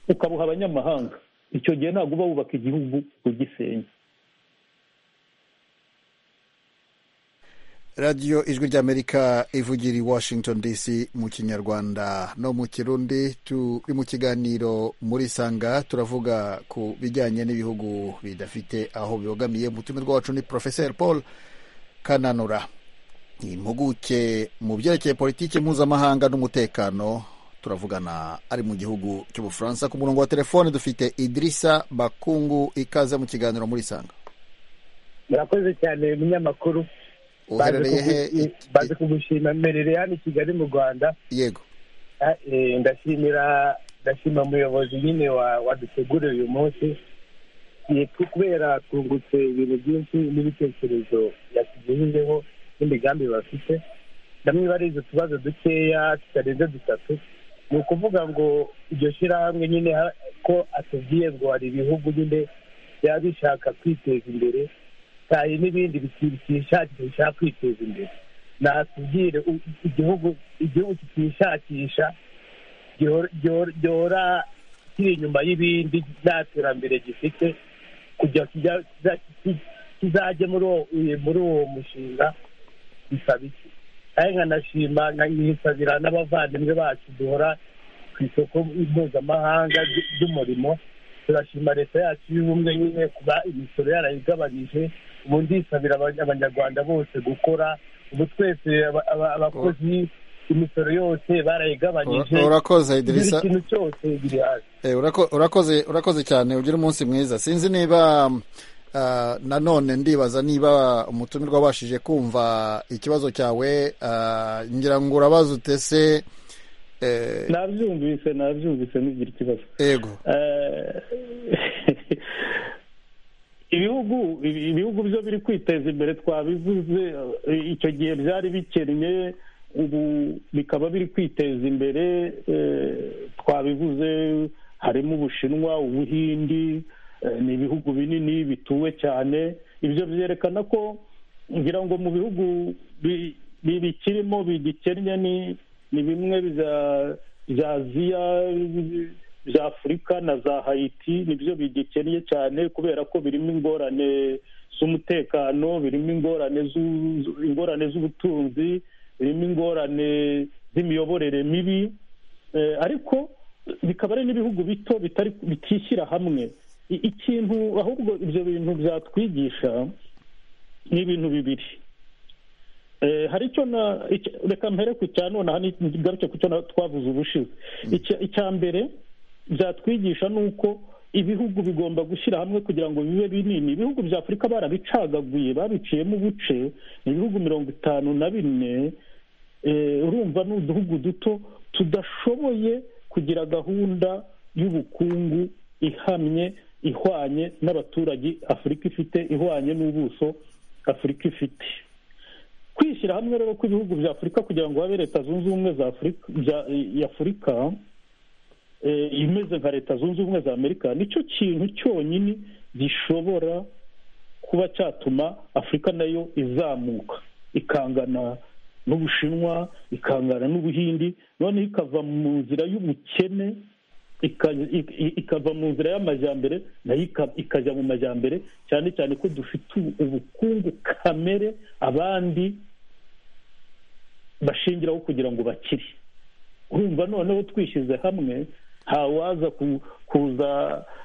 S4: ukabuha abanyamahanga icyo gihe ntabwo uba wubaka igihugu ugisenya
S1: radiyo ijwi ry'amerika ivugira i washington dc mu kinyarwanda no mu kirundi turi mu kiganiro muri sanga turavuga ku bijyanye n'ibihugu bidafite aho bibogamiye umutumirwa wacu ni porofeseri paul kananura impuguke mu byerekeye politiki mpuzamahanga n'umutekano turavugana ari mu gihugu cy'ubufaransa ku murongo wa telefone dufite idirisa bakungu ikaze mu kiganiro muri sanga
S11: murakoze cyane umunyamakuru bazi kugushima mberere hano i kigali mu rwanda
S1: yego
S11: ndashimira ndashima umuyobozi nyine waduteguriye uyu munsi kubera twungutse ibintu byinshi n'ibitekerezo yatugejejeho n'imigambi bafite namwe barize utubazo dukeya tutarenze dutatu ni ukuvuga ngo iryo shyirahamwe nyine ko atubwiye ngo hari ibihugu nyine byaba bishaka kwiteza imbere hari n'ibindi byishakisha kwiteza imbere natubwire igihugu igihugu kitishakisha gihora kiri inyuma y'ibindi nta terambere gifite kugira kizajye muri uwo mushinga bisaba iki kandi nkanashima nkanisabira n'abavandimwe bacu duhora ku isoko mpuzamahanga ry'umurimo turashima leta yacu y'ubumwe nyine kuba imisoro yarayigabanyije ubu ndisabira abanyarwanda bose gukora ubu twese abakozi imisoro yose barayigabanyije
S1: urakoze idirisa
S11: ikintu cyose biri hasi
S1: urakoze urakoze cyane ugira umunsi mwiza sinzi niba nanone ndibaza niba umutumirwa wabashije kumva ikibazo cyawe ngira ngo urabaza utese
S4: nabyumvise nabyumvise ntugire ikibazo
S1: yego
S4: ibihugu ibihugu byo biri kwiteza imbere twabivuze icyo gihe byari bikennye ubu bikaba biri kwiteza imbere twabivuze harimo ubushinwa ubuhindi ni ibihugu binini bituwe cyane ibyo byerekana ko ngira ngo mu bihugu bikirimo bigikennye ni ni bimwe bya aziya bya afurika na za hayiti nibyo bigikennye cyane kubera ko birimo ingorane z'umutekano birimo ingorane ingorane z'ubutunzi birimo ingorane z'imiyoborere mibi ariko bikaba ari n'ibihugu bito bitishyira hamwe ikintu ahubwo ibyo bintu byatwigisha ni ibintu bibiri hari icyo reka mbere ku cya nonaha ntigaruke ku cyo twavuze ubushize icya mbere byatwigisha ni uko ibihugu bigomba gushyira hamwe kugira ngo bibe binini ibihugu bya afurika barabicagaguye babiciyemo ubuce ni ibihugu mirongo itanu na bine urumva ni uduhugu duto tudashoboye kugira gahunda y'ubukungu ihamye ihwanye n'abaturage afurika ifite ihwanye n'ubuso afurika ifite kwishyira hamwe rero kw'ibihugu bya afurika kugira ngo habe leta zunze ubumwe za afurika ya afurika imeze nka leta zunze ubumwe za amerika nicyo kintu cyonyine gishobora kuba cyatuma afurika nayo izamuka ikangana n'ubushinwa ikangana n'ubuhindi noneho ikava mu nzira y'ubukene ikava mu nzira y'amajyambere nayo ikajya mu majyambere cyane cyane ko dufite ubukungu kamere abandi bashingiraho kugira ngo bakire urumva noneho twishyize hamwe ntawaza kuza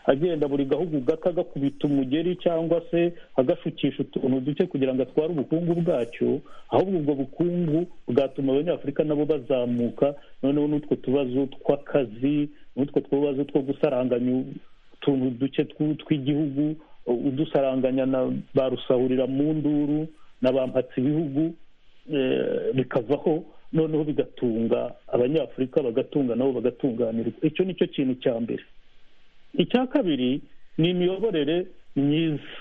S4: agenda buri gahugu gato agakubita umugeri cyangwa se agashukisha utuntu duke kugira ngo atware ubukungu bwacyo ahubwo ubwo bukungu bwatuma abanyafurika nabo bazamuka noneho n'utwo tubazo tw'akazi n'utwo tubazo two gusaranganya utuntu duke tw'igihugu udusaranganya na ba rusahurira mu nduru na ba mpatsi ibihugu bikavaho noneho bigatunga abanyafurika bagatunga nabo bagatunganirwa icyo ni cyo kintu cya mbere icya kabiri ni imiyoborere myiza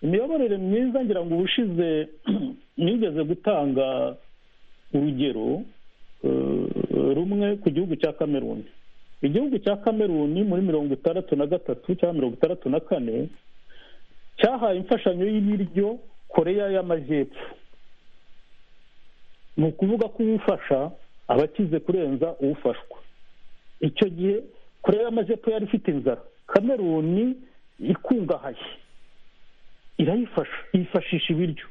S4: imiyoborere myiza ngira ngo ubushize nigeze gutanga urugero rumwe ku gihugu cya kameruni igihugu cya kameruni muri mirongo itandatu na gatatu cyangwa mirongo itandatu na kane cyahaye imfashanyo y'ibiryo koreya y'amajyepfo ni ukuvuga ko uwufasha aba akize kurenza uwufashwa icyo gihe koreya y'amajyepfo yari ifite inzara kameruni ikungahaye irayifasha yifashisha ibiryo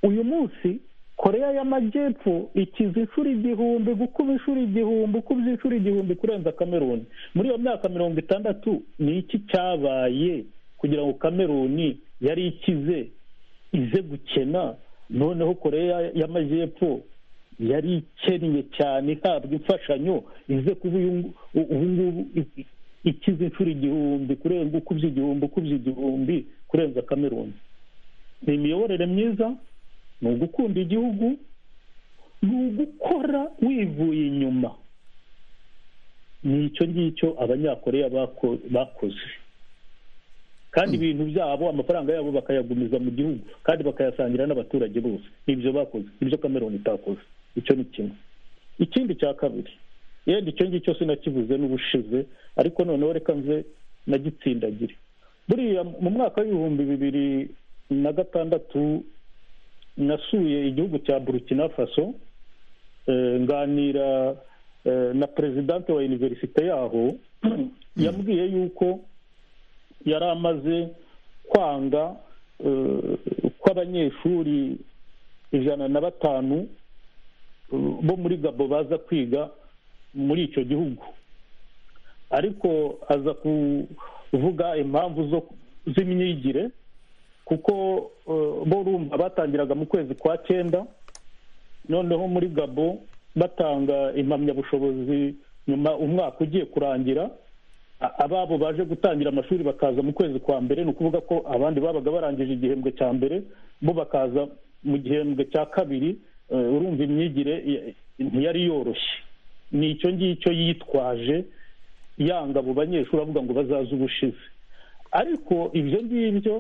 S4: uyu munsi koreya y'amajyepfo ikiza inshuro igihumbi gukuba inshuro igihumbi ukuba inshuro igihumbi kurenza kameruni muri iyo myaka mirongo itandatu ni iki cyabaye kugira ngo kameruni yari ikize ize gukena noneho koreya y'amajyepfo yari ikennye cyane ihabwa imfashanyo ize kuba ubu ngubu ikize inshuro igihumbi kurenza ukubye igihumbi ukubye igihumbi kurenza kameruni ni imiyoborere myiza ni ugukunda igihugu ni ugukora wivuye inyuma ni icyo ngicyo abanyakoreya bakoze kandi ibintu byabo amafaranga yabo bakayagumiza mu gihugu kandi bakayasangira n'abaturage bose ibyo bakoze ibyo kameroni itakoze icyo ni kimwe ikindi cya kabiri yenda icyo ngicyo sinakivuze n'ubushize ariko noneho reka nze nagitsindagire buriya mu mwaka w'ibihumbi bibiri na gatandatu nasuye igihugu cya burukina faso nganira na perezidante wa iniverisite yaho yambwiye yuko yari amaze kwanga kw'abanyeshuri ijana na batanu bo muri gabo baza kwiga muri icyo gihugu ariko aza kuvuga impamvu z'imyigire kuko bo urumva batangiraga mu kwezi kwa cyenda noneho muri gabo batanga impamyabushobozi nyuma umwaka ugiye kurangira ababo baje gutangira amashuri bakaza mu kwezi kwa mbere ni ukuvuga ko abandi babaga barangije igihembwe cya mbere bo bakaza mu gihembwe cya kabiri urumva imyigire ntiyari yoroshye ni icyo ngicyo yitwaje yanga abo banyeshuri avuga ngo bazaze ubushize ariko ibyo ngibyo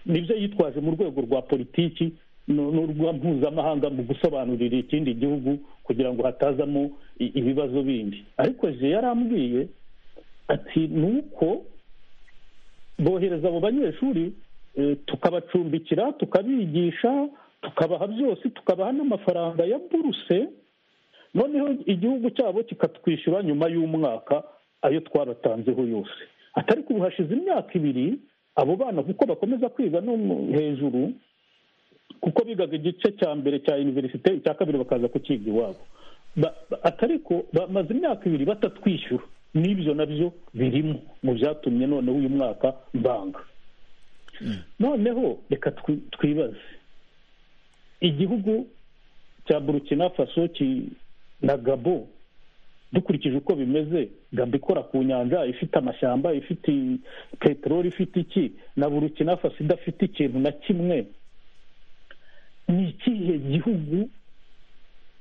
S4: nibyo yitwaje mu rwego rwa politiki n'urwa mpuzamahanga mu gusobanurira ikindi gihugu kugira ngo hatazamo ibibazo bindi ariko je yarambwiye ati ni uko bohereza abo banyeshuri tukabacumbikira tukabigisha tukabaha byose tukabaha n'amafaranga ya buruse noneho igihugu cyabo kikatwishyura nyuma y'umwaka ayo twabatanzeho yose atari ubu hashize imyaka ibiri abo bana kuko bakomeza kwiga no hejuru kuko bigaga igice cya mbere cya iniverisite icya kabiri bakaza kukiga iwabo atari ko bamaze imyaka ibiri batatwishyura n'ibyo nabyo birimo mu byatumye noneho uyu mwaka mbanga noneho reka twibaze igihugu cya burukina faso na gabo dukurikije uko bimeze gabo ikora ku nyanja ifite amashyamba ifite peteroli ifite iki na burukina faso idafite ikintu na kimwe ni ikihe gihugu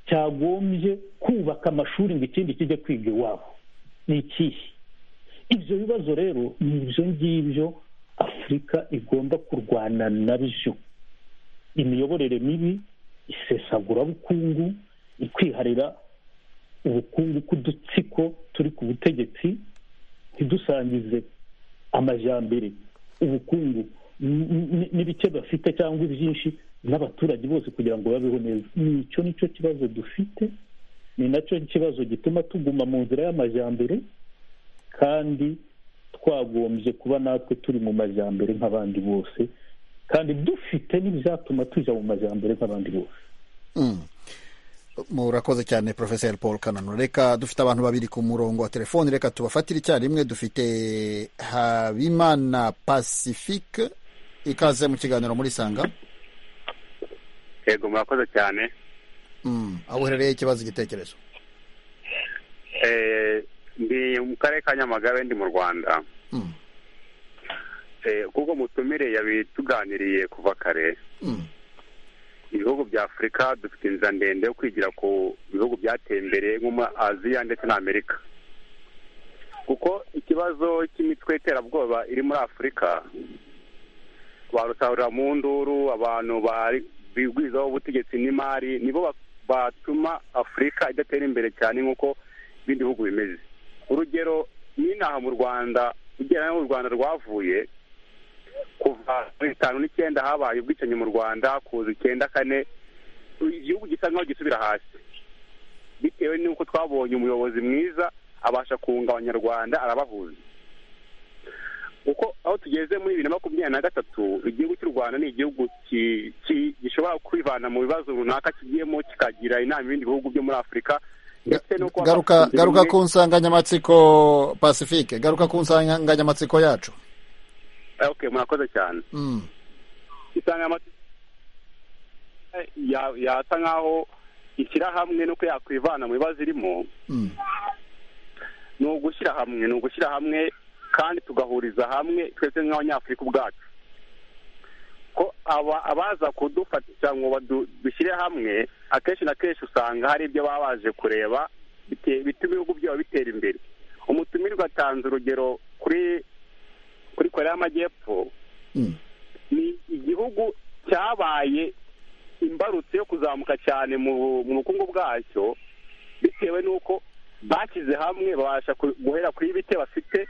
S4: cyagombye kubaka amashuri ngo ikindi kijye kwiga iwabo ni ikihe ibyo bibazo rero ni ibyo ngibyo afurika igomba kurwana nabyo imiyoborere mibi isesagurabukungu ikwiharira ubukungu k'udutsiko turi ku butegetsi ntidusangize amajyambere ubukungu n'ibice bafite cyangwa ibyinshi n'abaturage bose kugira ngo babeho neza ni icyo nicyo kibazo dufite ni nacyo kibazo gituma tuguma mu nzira y'amajyambere kandi twagombye kuba natwe turi mu majyambere nk'abandi bose kandi dufite n'ibyatuma tujya mu majyambere nk'abandi bose
S1: murakoze cyane porofeseri paul kanano reka dufite abantu babiri ku murongo wa telefoni reka tubafatire icyarimwe dufite habimana pacifique ikaze mu kiganiro muri sanga
S12: yego murakoze cyane
S1: aho uherereye ikibazo igitekerezo
S12: ndi mu karere ka nyamagabe ndi mu rwanda kuko mutumire yabituganiriye kuva kare ibihugu bya afurika dufite inzira ndende yo kwigira ku bihugu byateye imbere nko muri aziya ndetse na amerika kuko ikibazo cy'imitwe y'iterabwoba iri muri afurika barusarura mu nduru abantu bigwizaho ubutegetsi n'imari nibo batuma afurika idatera imbere cyane nk'uko ibindi bihugu bimeze urugero n'inaha mu rwanda ugereranya n'u rwanda rwavuye kuva muri bitanu n'icyenda habaye ubwicanyi mu rwanda kuza icyenda kane igihugu gisa nkaho gisubira hasi bitewe n'uko twabonye umuyobozi mwiza abasha kunga abanyarwanda arabahuza kuko aho tugeze muri bibiri na makumyabiri na gatatu igihugu cy'u rwanda ni igihugu ki- ki- gishobora kwivana mu bibazo runaka kigiyemo kikagira inama ibindi bihugu byo muri afurika ndetse no kuba
S1: garuka
S12: bafite
S1: garuka
S12: bimwe-
S1: ku nsanganyamatsiko pacifique garuka ku nsanganyamatsiko yacu
S12: Ah, okay murakoze cyane
S1: Mm.
S12: insanganyamatsiko ya- yasa nk'aho ishyirahamwe nuko yakwivana mu bibazo irimo
S1: Mm.
S12: ni ugushyira hamwe ni ugushyira hamwe kandi tugahuriza hamwe twese nk'abanyafurika ubwacu ko aba abaza kudufatisha ngo badu- dushyire hamwe akenshi na kenshi usanga hari ibyo baba baje kureba bite- bituma ibihugu byabo bitera imbere umutumirwa atanze urugero kuri kuri korea y'amajyepfo ni igihugu cyabaye imbarutso yo kuzamuka cyane mu mu bukungu bwacyo bitewe n'uko bashyize hamwe babasha ku- guhera kuri bite bafite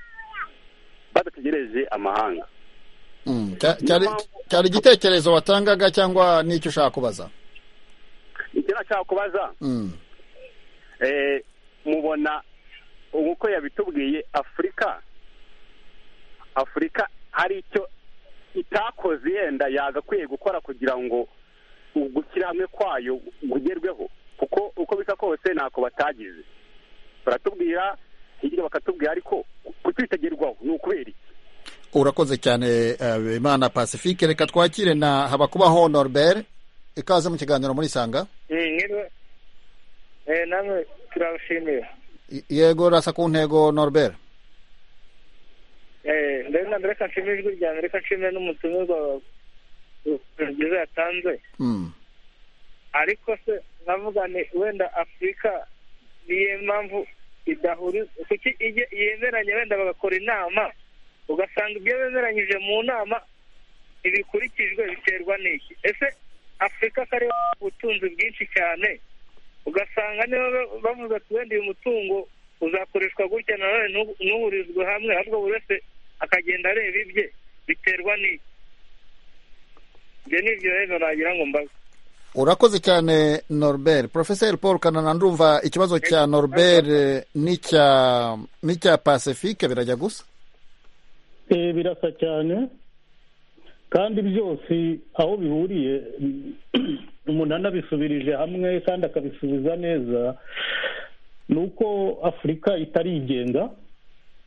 S12: badategereje amahanga
S1: Mm. Cya- cyari cyari igitekerezo watangaga cyangwa n'icyo ushaka kubaza
S12: icyo nashaka kubaza
S1: Mm.
S12: eh, mubona ubu uko yabitubwiye afurika afurika hari icyo itakoze yenda yagakwiye gukora kugira ngo ugushyira hamwe kwayo kugerweho kuko uko bisa kose ntako batagize baratubwira hirya bakatubwira ariko kutwitagerwaho ni ukubera iki
S1: urakoze cyane eh, imana pacifique reka twakire na habakubaho norbert ikaze mu kiganiro muri sanga
S13: nk'irwe namwe turabashimira
S1: I- yego rasa ku ntego norbert
S13: Eh, mbere na mbere reka nshimire ijwi rya mbere reka nshimire n'umutumirwa byiza yatanze
S1: Mm.
S13: ariko se navuga ni wenda afurika niyo mpamvu idahuriza kuki ijye- yemeranya wenda bagakora inama ugasanga ibyo bemeranyije mu nama ntibikurikijwe biterwa n'iki ese afurika kari ubutunzi bwinshi cyane ugasanga niba ba- bavuze ati wenda uyu mutungo uzakoreshwa gutya nawe ntuhurizwe hamwe ahubwo buri wese akagenda areba ibye biterwa n'iki ibyo ni ibyo rero nagira ngo mbaze
S1: urakoze cyane norbert professeur paul kanana ndumva ikibazo cya norbert eh, n'icya n'icya pacifique birajya gusa
S4: Eh, birasa cyane kandi byose aho bihuriye mm, umuntu anabisubirije hamwe kandi akabisubiza neza ni uko afurika itarigenga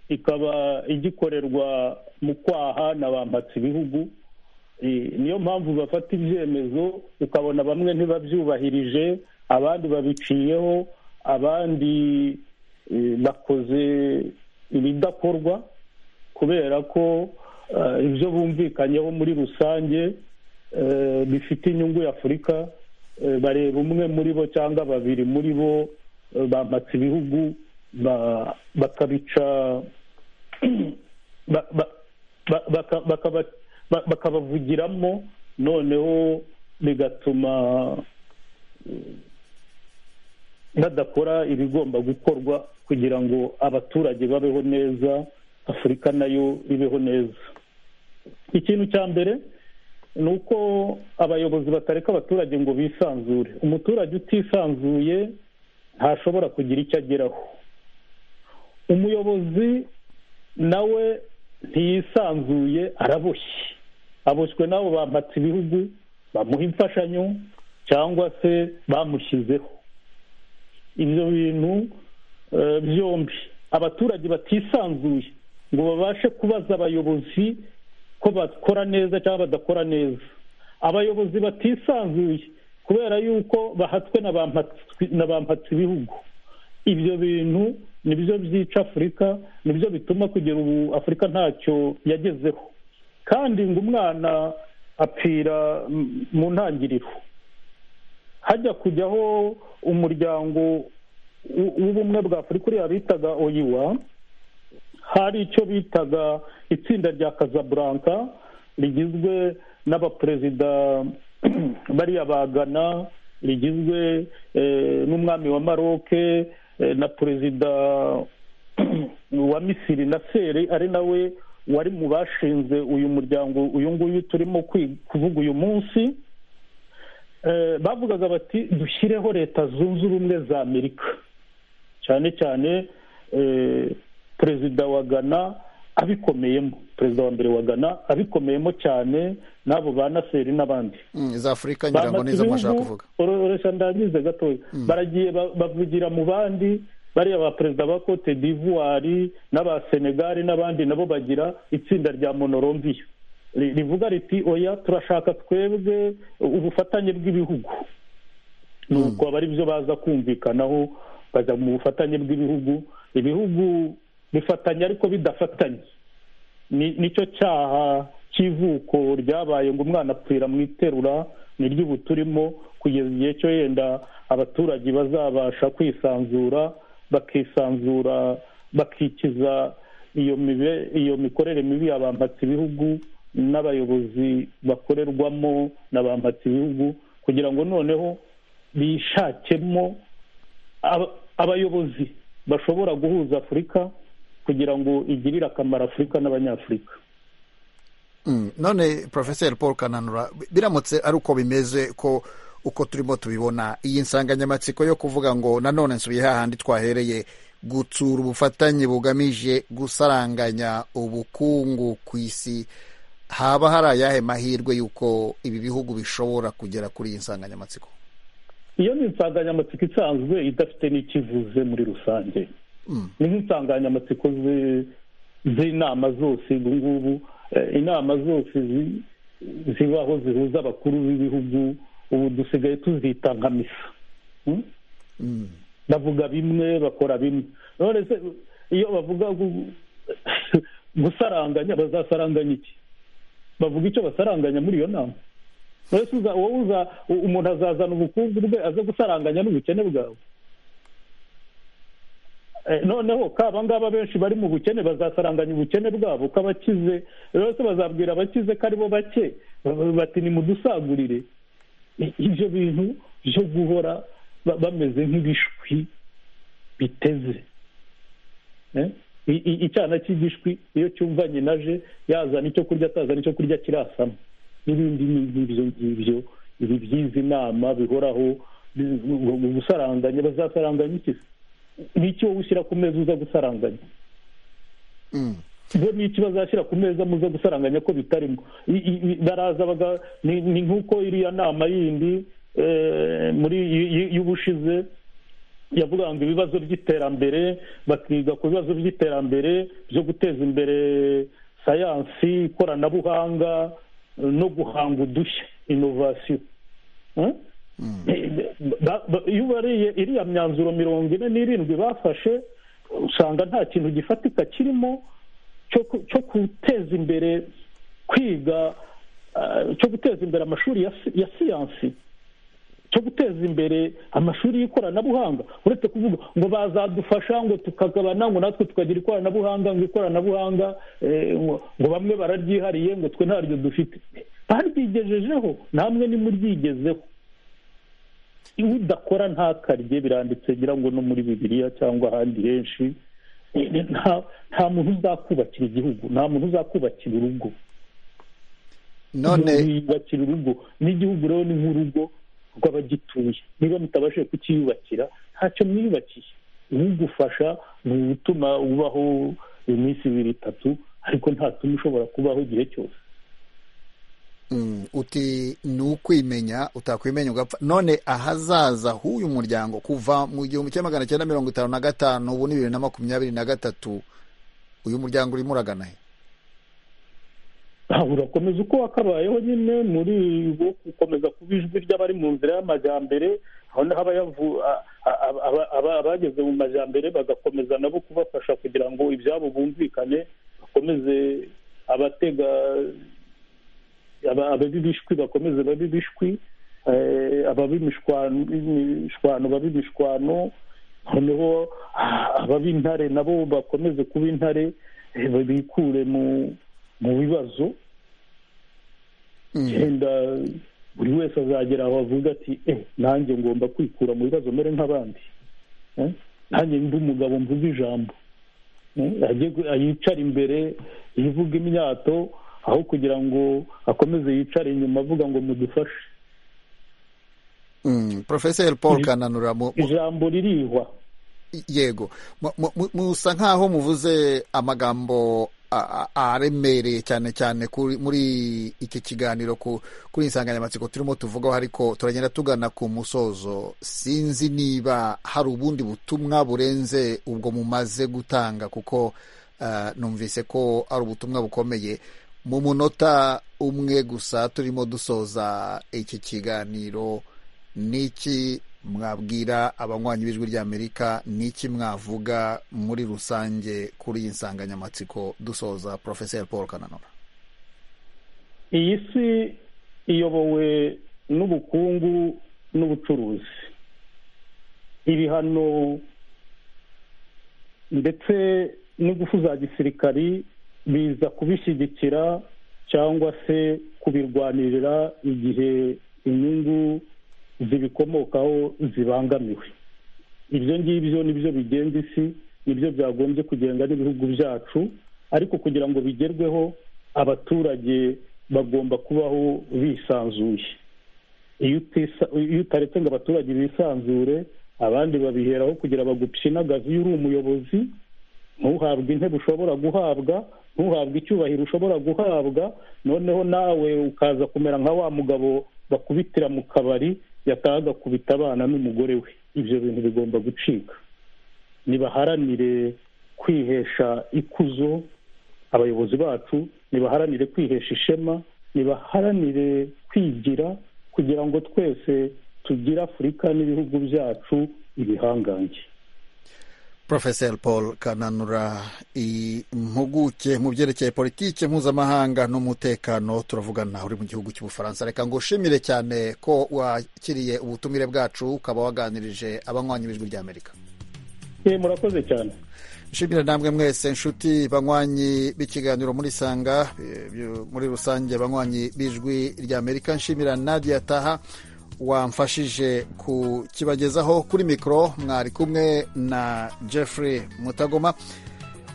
S4: ikaba igikorerwa mu kwaha na bambatse ibihugu Eh, niyo mpamvu bafata ibyemezo ukabona bamwe ntibabyubahirije abandi babiciyeho abandi eh, bakoze ibidakorwa kubera ko eh, ibyo bumvikanyeho muri rusange eh, bifite inyungu ya afurika eh, bareba umwe muri bo cyangwa babiri muri bo eh, bampatse ibihugu ba- bakabica ba- ba- ba- baka- bakaba- ba- bakabavugiramo noneho bigatuma eh, badakora ibigomba gukorwa kugira ngo abaturage babeho neza afurika nayo ibeho neza ikintu cya mbere ni uko abayobozi batareka abaturage ngo bisanzure umuturage utisanzuye ntashobora kugira icyo ageraho umuyobozi nawe ntiyisanzuye araboshye aboshywe n'abo bampatse ibihugu bamuha imfashanyo cyangwa se bamushyizeho ibyo bintu eh, byombi abaturage batisanzuye ngo babashe kubaza abayobozi ko bakora neza cyangwa badakora neza abayobozi batisanzuye kubera yuko bahatswe na ba mpatsi- na ba mpatsi ibihugu ibyo bintu nibyo byica afurika nibyo bituma kugera ubu afurika ntacyo yagezeho kandi ngo umwana apfira mm, mu ntangiriro hajya kujyaho umuryango w- w'ubumwe bwa afurika uriya bitaga oyiwa hari icyo bitaga itsinda rya kazaburanka rigizwe n'abaperezida bariya ba Ghana rigizwe eh, n'umwami wa maroke eh, na perezida wa misiri na seri ari nawe wari mu bashinze uyu muryango uyu nguyu turimo kwi- kuvuga uyu munsi Eh, bavugaga bati dushyireho leta zunze ubumwe za amerika cyane cyane eh, perezida wa ghana abikomeyemo perezida wa mbere wa gana abikomeyemo cyane n'abo ba naseri n'abandi
S1: za afurika ngira ngo nizo mwashaka kuvuga
S4: ororesha ndagize gatoya baragiye ba- bavugira mu bandi bariya ba perezida ba cote d'ivoire n'aba senegali n'abandi nabo bagira itsinda rya monorombiya Ri- rivuga riti oya turashaka twebwe ubufatanye bw'ibihugu nuko aba ari byo baza kumvikanaho bajya mu bufatanye bw'ibihugu ibihugu bifatanya ariko bidafatanye Ni- nicyo cyaha cy'ivuko ryabaye ngo umwana apfira mu iterura ni ry'ubu turimo kugeza igihe cyo yenda abaturage bazabasha kwisanzura bakisanzura bakikiza iyo mibe- iyo mikorere mibi ya ba mpatsibihugu n'abayobozi bakorerwamo na ba mpatsibihugu kugira ngo noneho bishakemo aba- abayobozi bashobora guhuza afurika kugira ngo igirire akamaro afurika n'abanyafurika
S1: Mm, none professor paul kananura biramutse ari uko bimeze ko uko turimo tubibona iyi nsanganyamatsiko yo kuvuga ngo nanone nsubiye hahandi twahereye gutsura ubufatanye bugamije gusaranganya ubukungu ku isi haba hari ayahe mahirwe y'uko ibi bihugu bishobora kugera kuri iyi nsanganyamatsiko
S4: iyo ni insanganyamatsiko isanzwe idafite n'ikivuze muri rusange ni nk'insanganyamatsiko zi- z'inama zose ubu ngubu eh, inama zose zi- zibaho zihuza abakuru b'ibihugu ubu dusigaye tuzita nka misa Mm? bavuga bimwe bakora bimwe none se iyo bavuga gu- gusaranganya bazasaranganya iki bavuga icyo basaranganya muri iyo nama none se uza- wowe uza u- umuntu azazana ubukungu bwe aze gusaranganya n'ubukene bwawe Eh, noneho ka abangaba benshi bari mu bukene bazasaranganya ubukene bwabo ko abakize rwose bazabwira abakize ko aribo bake ba- bati nimudusagurire I- ibyo bintu byo guhora ba- bameze nk'ibishwi biteze Eh? I- i- icyana cy'igishwi iyo cyumvanye naje yazana icyo kurya atazana icyo kurya kirasama n'ibindi nk'ibyo ngibyo ibi byiza inama bihoraho bi- ngo- ngo gusaranganya bazasaranganya iki se n'iki wowe ushyira ku meza uza gusaranganya bo n'iki bazashyira ku meza muza gusaranganya ko bitarimo I- i- i- baraza baga- ni ni nk'uko iriya nama yindi eh, muri y- y- y'ubushize yavuga ngo ibibazo by'iterambere bakiga ku bibazo by'iterambere byo guteza imbere sayansi ikoranabuhanga eh, no guhanga udushya inovasiyo Eh? Ba- ba- iyo ubariye iriya myanzuro mirongo ine n'irindwi bafashe usanga nta kintu gifatika kirimo cyo ku- cyo guteza imbere kwiga ah, cyo guteza imbere amashuri ya si- ya siyansi cyo guteza imbere amashuri y'ikoranabuhanga uretse kuvuga ngo bazadufasha ngo tukagabana ngo natwe tukagira ikoranabuhanga ngo ikoranabuhanga eh, ngo ngo bamwe bararyihariye ngo twe ntaryo dufite baryigejejeho namwe nimuryigezeho iyo udakora ntakarye biranditse ngira ngo no muri bibiliya cyangwa ahandi henshi Eh, nta- nta muntu uzakubakira igihugu nta muntu uzakubakira urugo
S1: none
S4: yubakira urugo n'igihugu rero ni nk'urugo rw'abagituye niba mutabashije kukiyubakira ntacyo mwiyubakiye ubugufasha ni ugutuma ubaho iminsi ibiri itatu ariko ntatuma ushobora kubaho igihe cyose
S1: Mm, uti ni ukwimenya utakwimenya ugapfa none ahazaza h'uyu muryango kuva mu gihumbi kimwe magana cyenda mirongo itanu na gatanu ubu ni bibiri na makumyabiri na gatatu uyu muryango urimo uragana he
S4: Ah, urakomeza uko wakabayeho nyine muri wo gukomeza kuba ijwi ry'abari mu nzira y'amajyambere aho naho abayavu- a- a- a- aba- aba- abageze mu majyambere bagakomeza nabo kubafasha kugira ngo ibyabo bumvikane bakomeze abatega aba- ababibishwi bakomeze babibishwi eh, abab'imishwano imishwano bab'imishwano noneho ah, abab'intare nabo bakomeze kuba intare eh, bikure mu mu bibazo genda buri wese azagera aho avuga ati eh nanjye ngomba kwikura mu bibazo mere nk'abandi Eh, nanjye ndi umugabo mvuze ijambo Eh, ajye gu- yicare imbere yivuga imyato aho kugira ngo akomeze yicare inyuma avuga ngo mudufashe
S1: Mm, professor paul kananura mu- mu-
S4: ijambo ririhwa
S1: yego Mu- mu- mu- musa nkaho muvuze amagambo aremereye cyane cyane muri iki kiganiro kuri insanganyamatsiko turimo tuvugaho ariko turagenda tugana ku musozo sinzi niba hari ubundi butumwa burenze ubwo mumaze gutanga kuko numvise ko ari ubutumwa bukomeye mu munota umwe gusa turimo dusoza iki kiganiro n'iki mwabwira abanywanyi b'ijwi ry'amerika n'iki mwavuga muri rusange kuri iyi nsanganyamatsiko dusoza porofeseri paul kananura
S4: iyi si iyobowe n'ubukungu n'ubucuruzi ibihano ndetse n'ingufu za gisirikari biza kubishyigikira cyangwa se kubirwanirira igihe inyungu zibikomokaho zibangamiwe ibyo ngibyo nibyo bigenga isi nibyo byagombye kugenga n'ibihugu byacu ariko kugira ngo bigerweho abaturage bagomba kubaho bisanzuye iyo utaretse ngo abaturage bisanzure abandi babiheraho kugira bagupyinagaze iyo uri umuyobozi ntuhabwe intebe ushobora guhabwa ntuhabwe icyubahiro ushobora guhabwa noneho nawe ukaza kumera nka wa mugabo bakubitira mu kabari yataha agakubita abana n'umugore we ibyo bintu bigomba gucika nibaharanire kwihesha ikuzo abayobozi bacu nibaharanire kwihesha ishema nibaharanire kwigira kugira ngo twese tugire afurika n'ibihugu byacu ibihangange
S1: Profesor paul kananura impuguke mu byerekeye politiki mpuzamahanga n'umutekano turavugana uri mu gihugu cy'ubufaransa reka ngo ushimire cyane ko wakiriye ubutumire bwacu ukaba waganirije abanywanyi b'ijwi ry'amerika
S4: murakoze cyane
S1: nshimira namwe mwese nshuti banywanyi b'ikiganiro muri sanga muri rusange banywanyi b'ijwi ry'amerika nshimira nadia taha wamfashije kukibagezaho kuri mikoro mwari kumwe na jeffrey mutagoma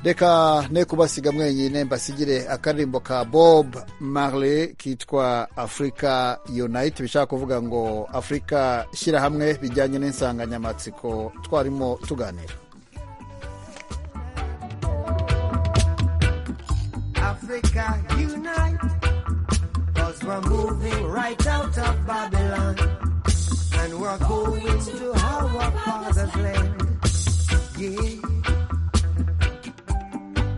S1: reka ne kubasiga mwenyine mbasigire akaririmbo ka bob marley kitwa africa unite bishaka kuvuga ngo afurika shyirahamwe bijyanye n'insanganyamatsiko twarimo tuganira Africa unite Cause we're moving right out of Babylon And we're going to our father's land Yeah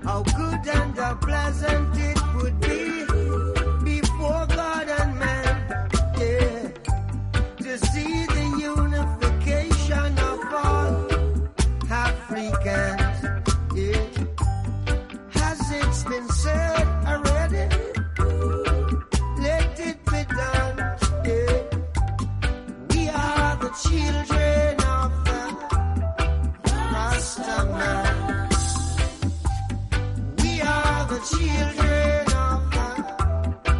S1: How good and how pleasant it would be Before God and man Yeah To see the unification of all Africans Yeah Has it been said already children of the Master Man. We are the children of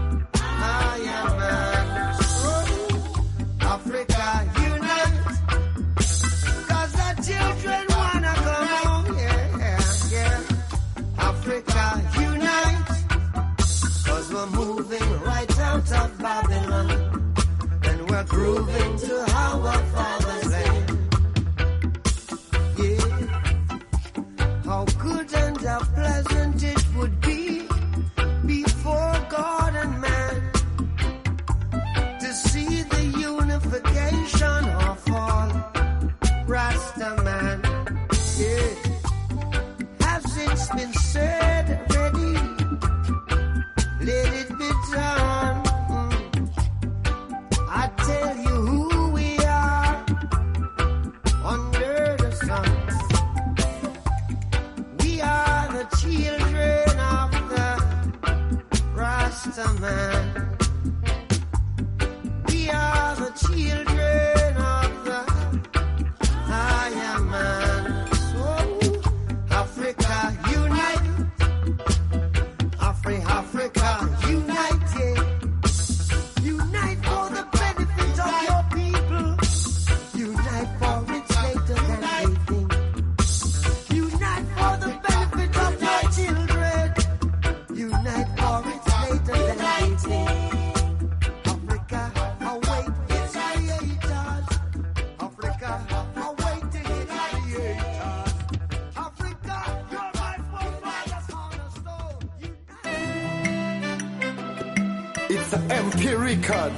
S14: Mr. MP Record.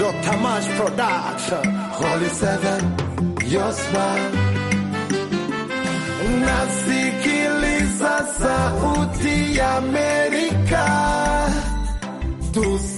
S14: Dr. March Production. Holy Seven, your smile. Nasikiliza sauti ya Amerika. Tusi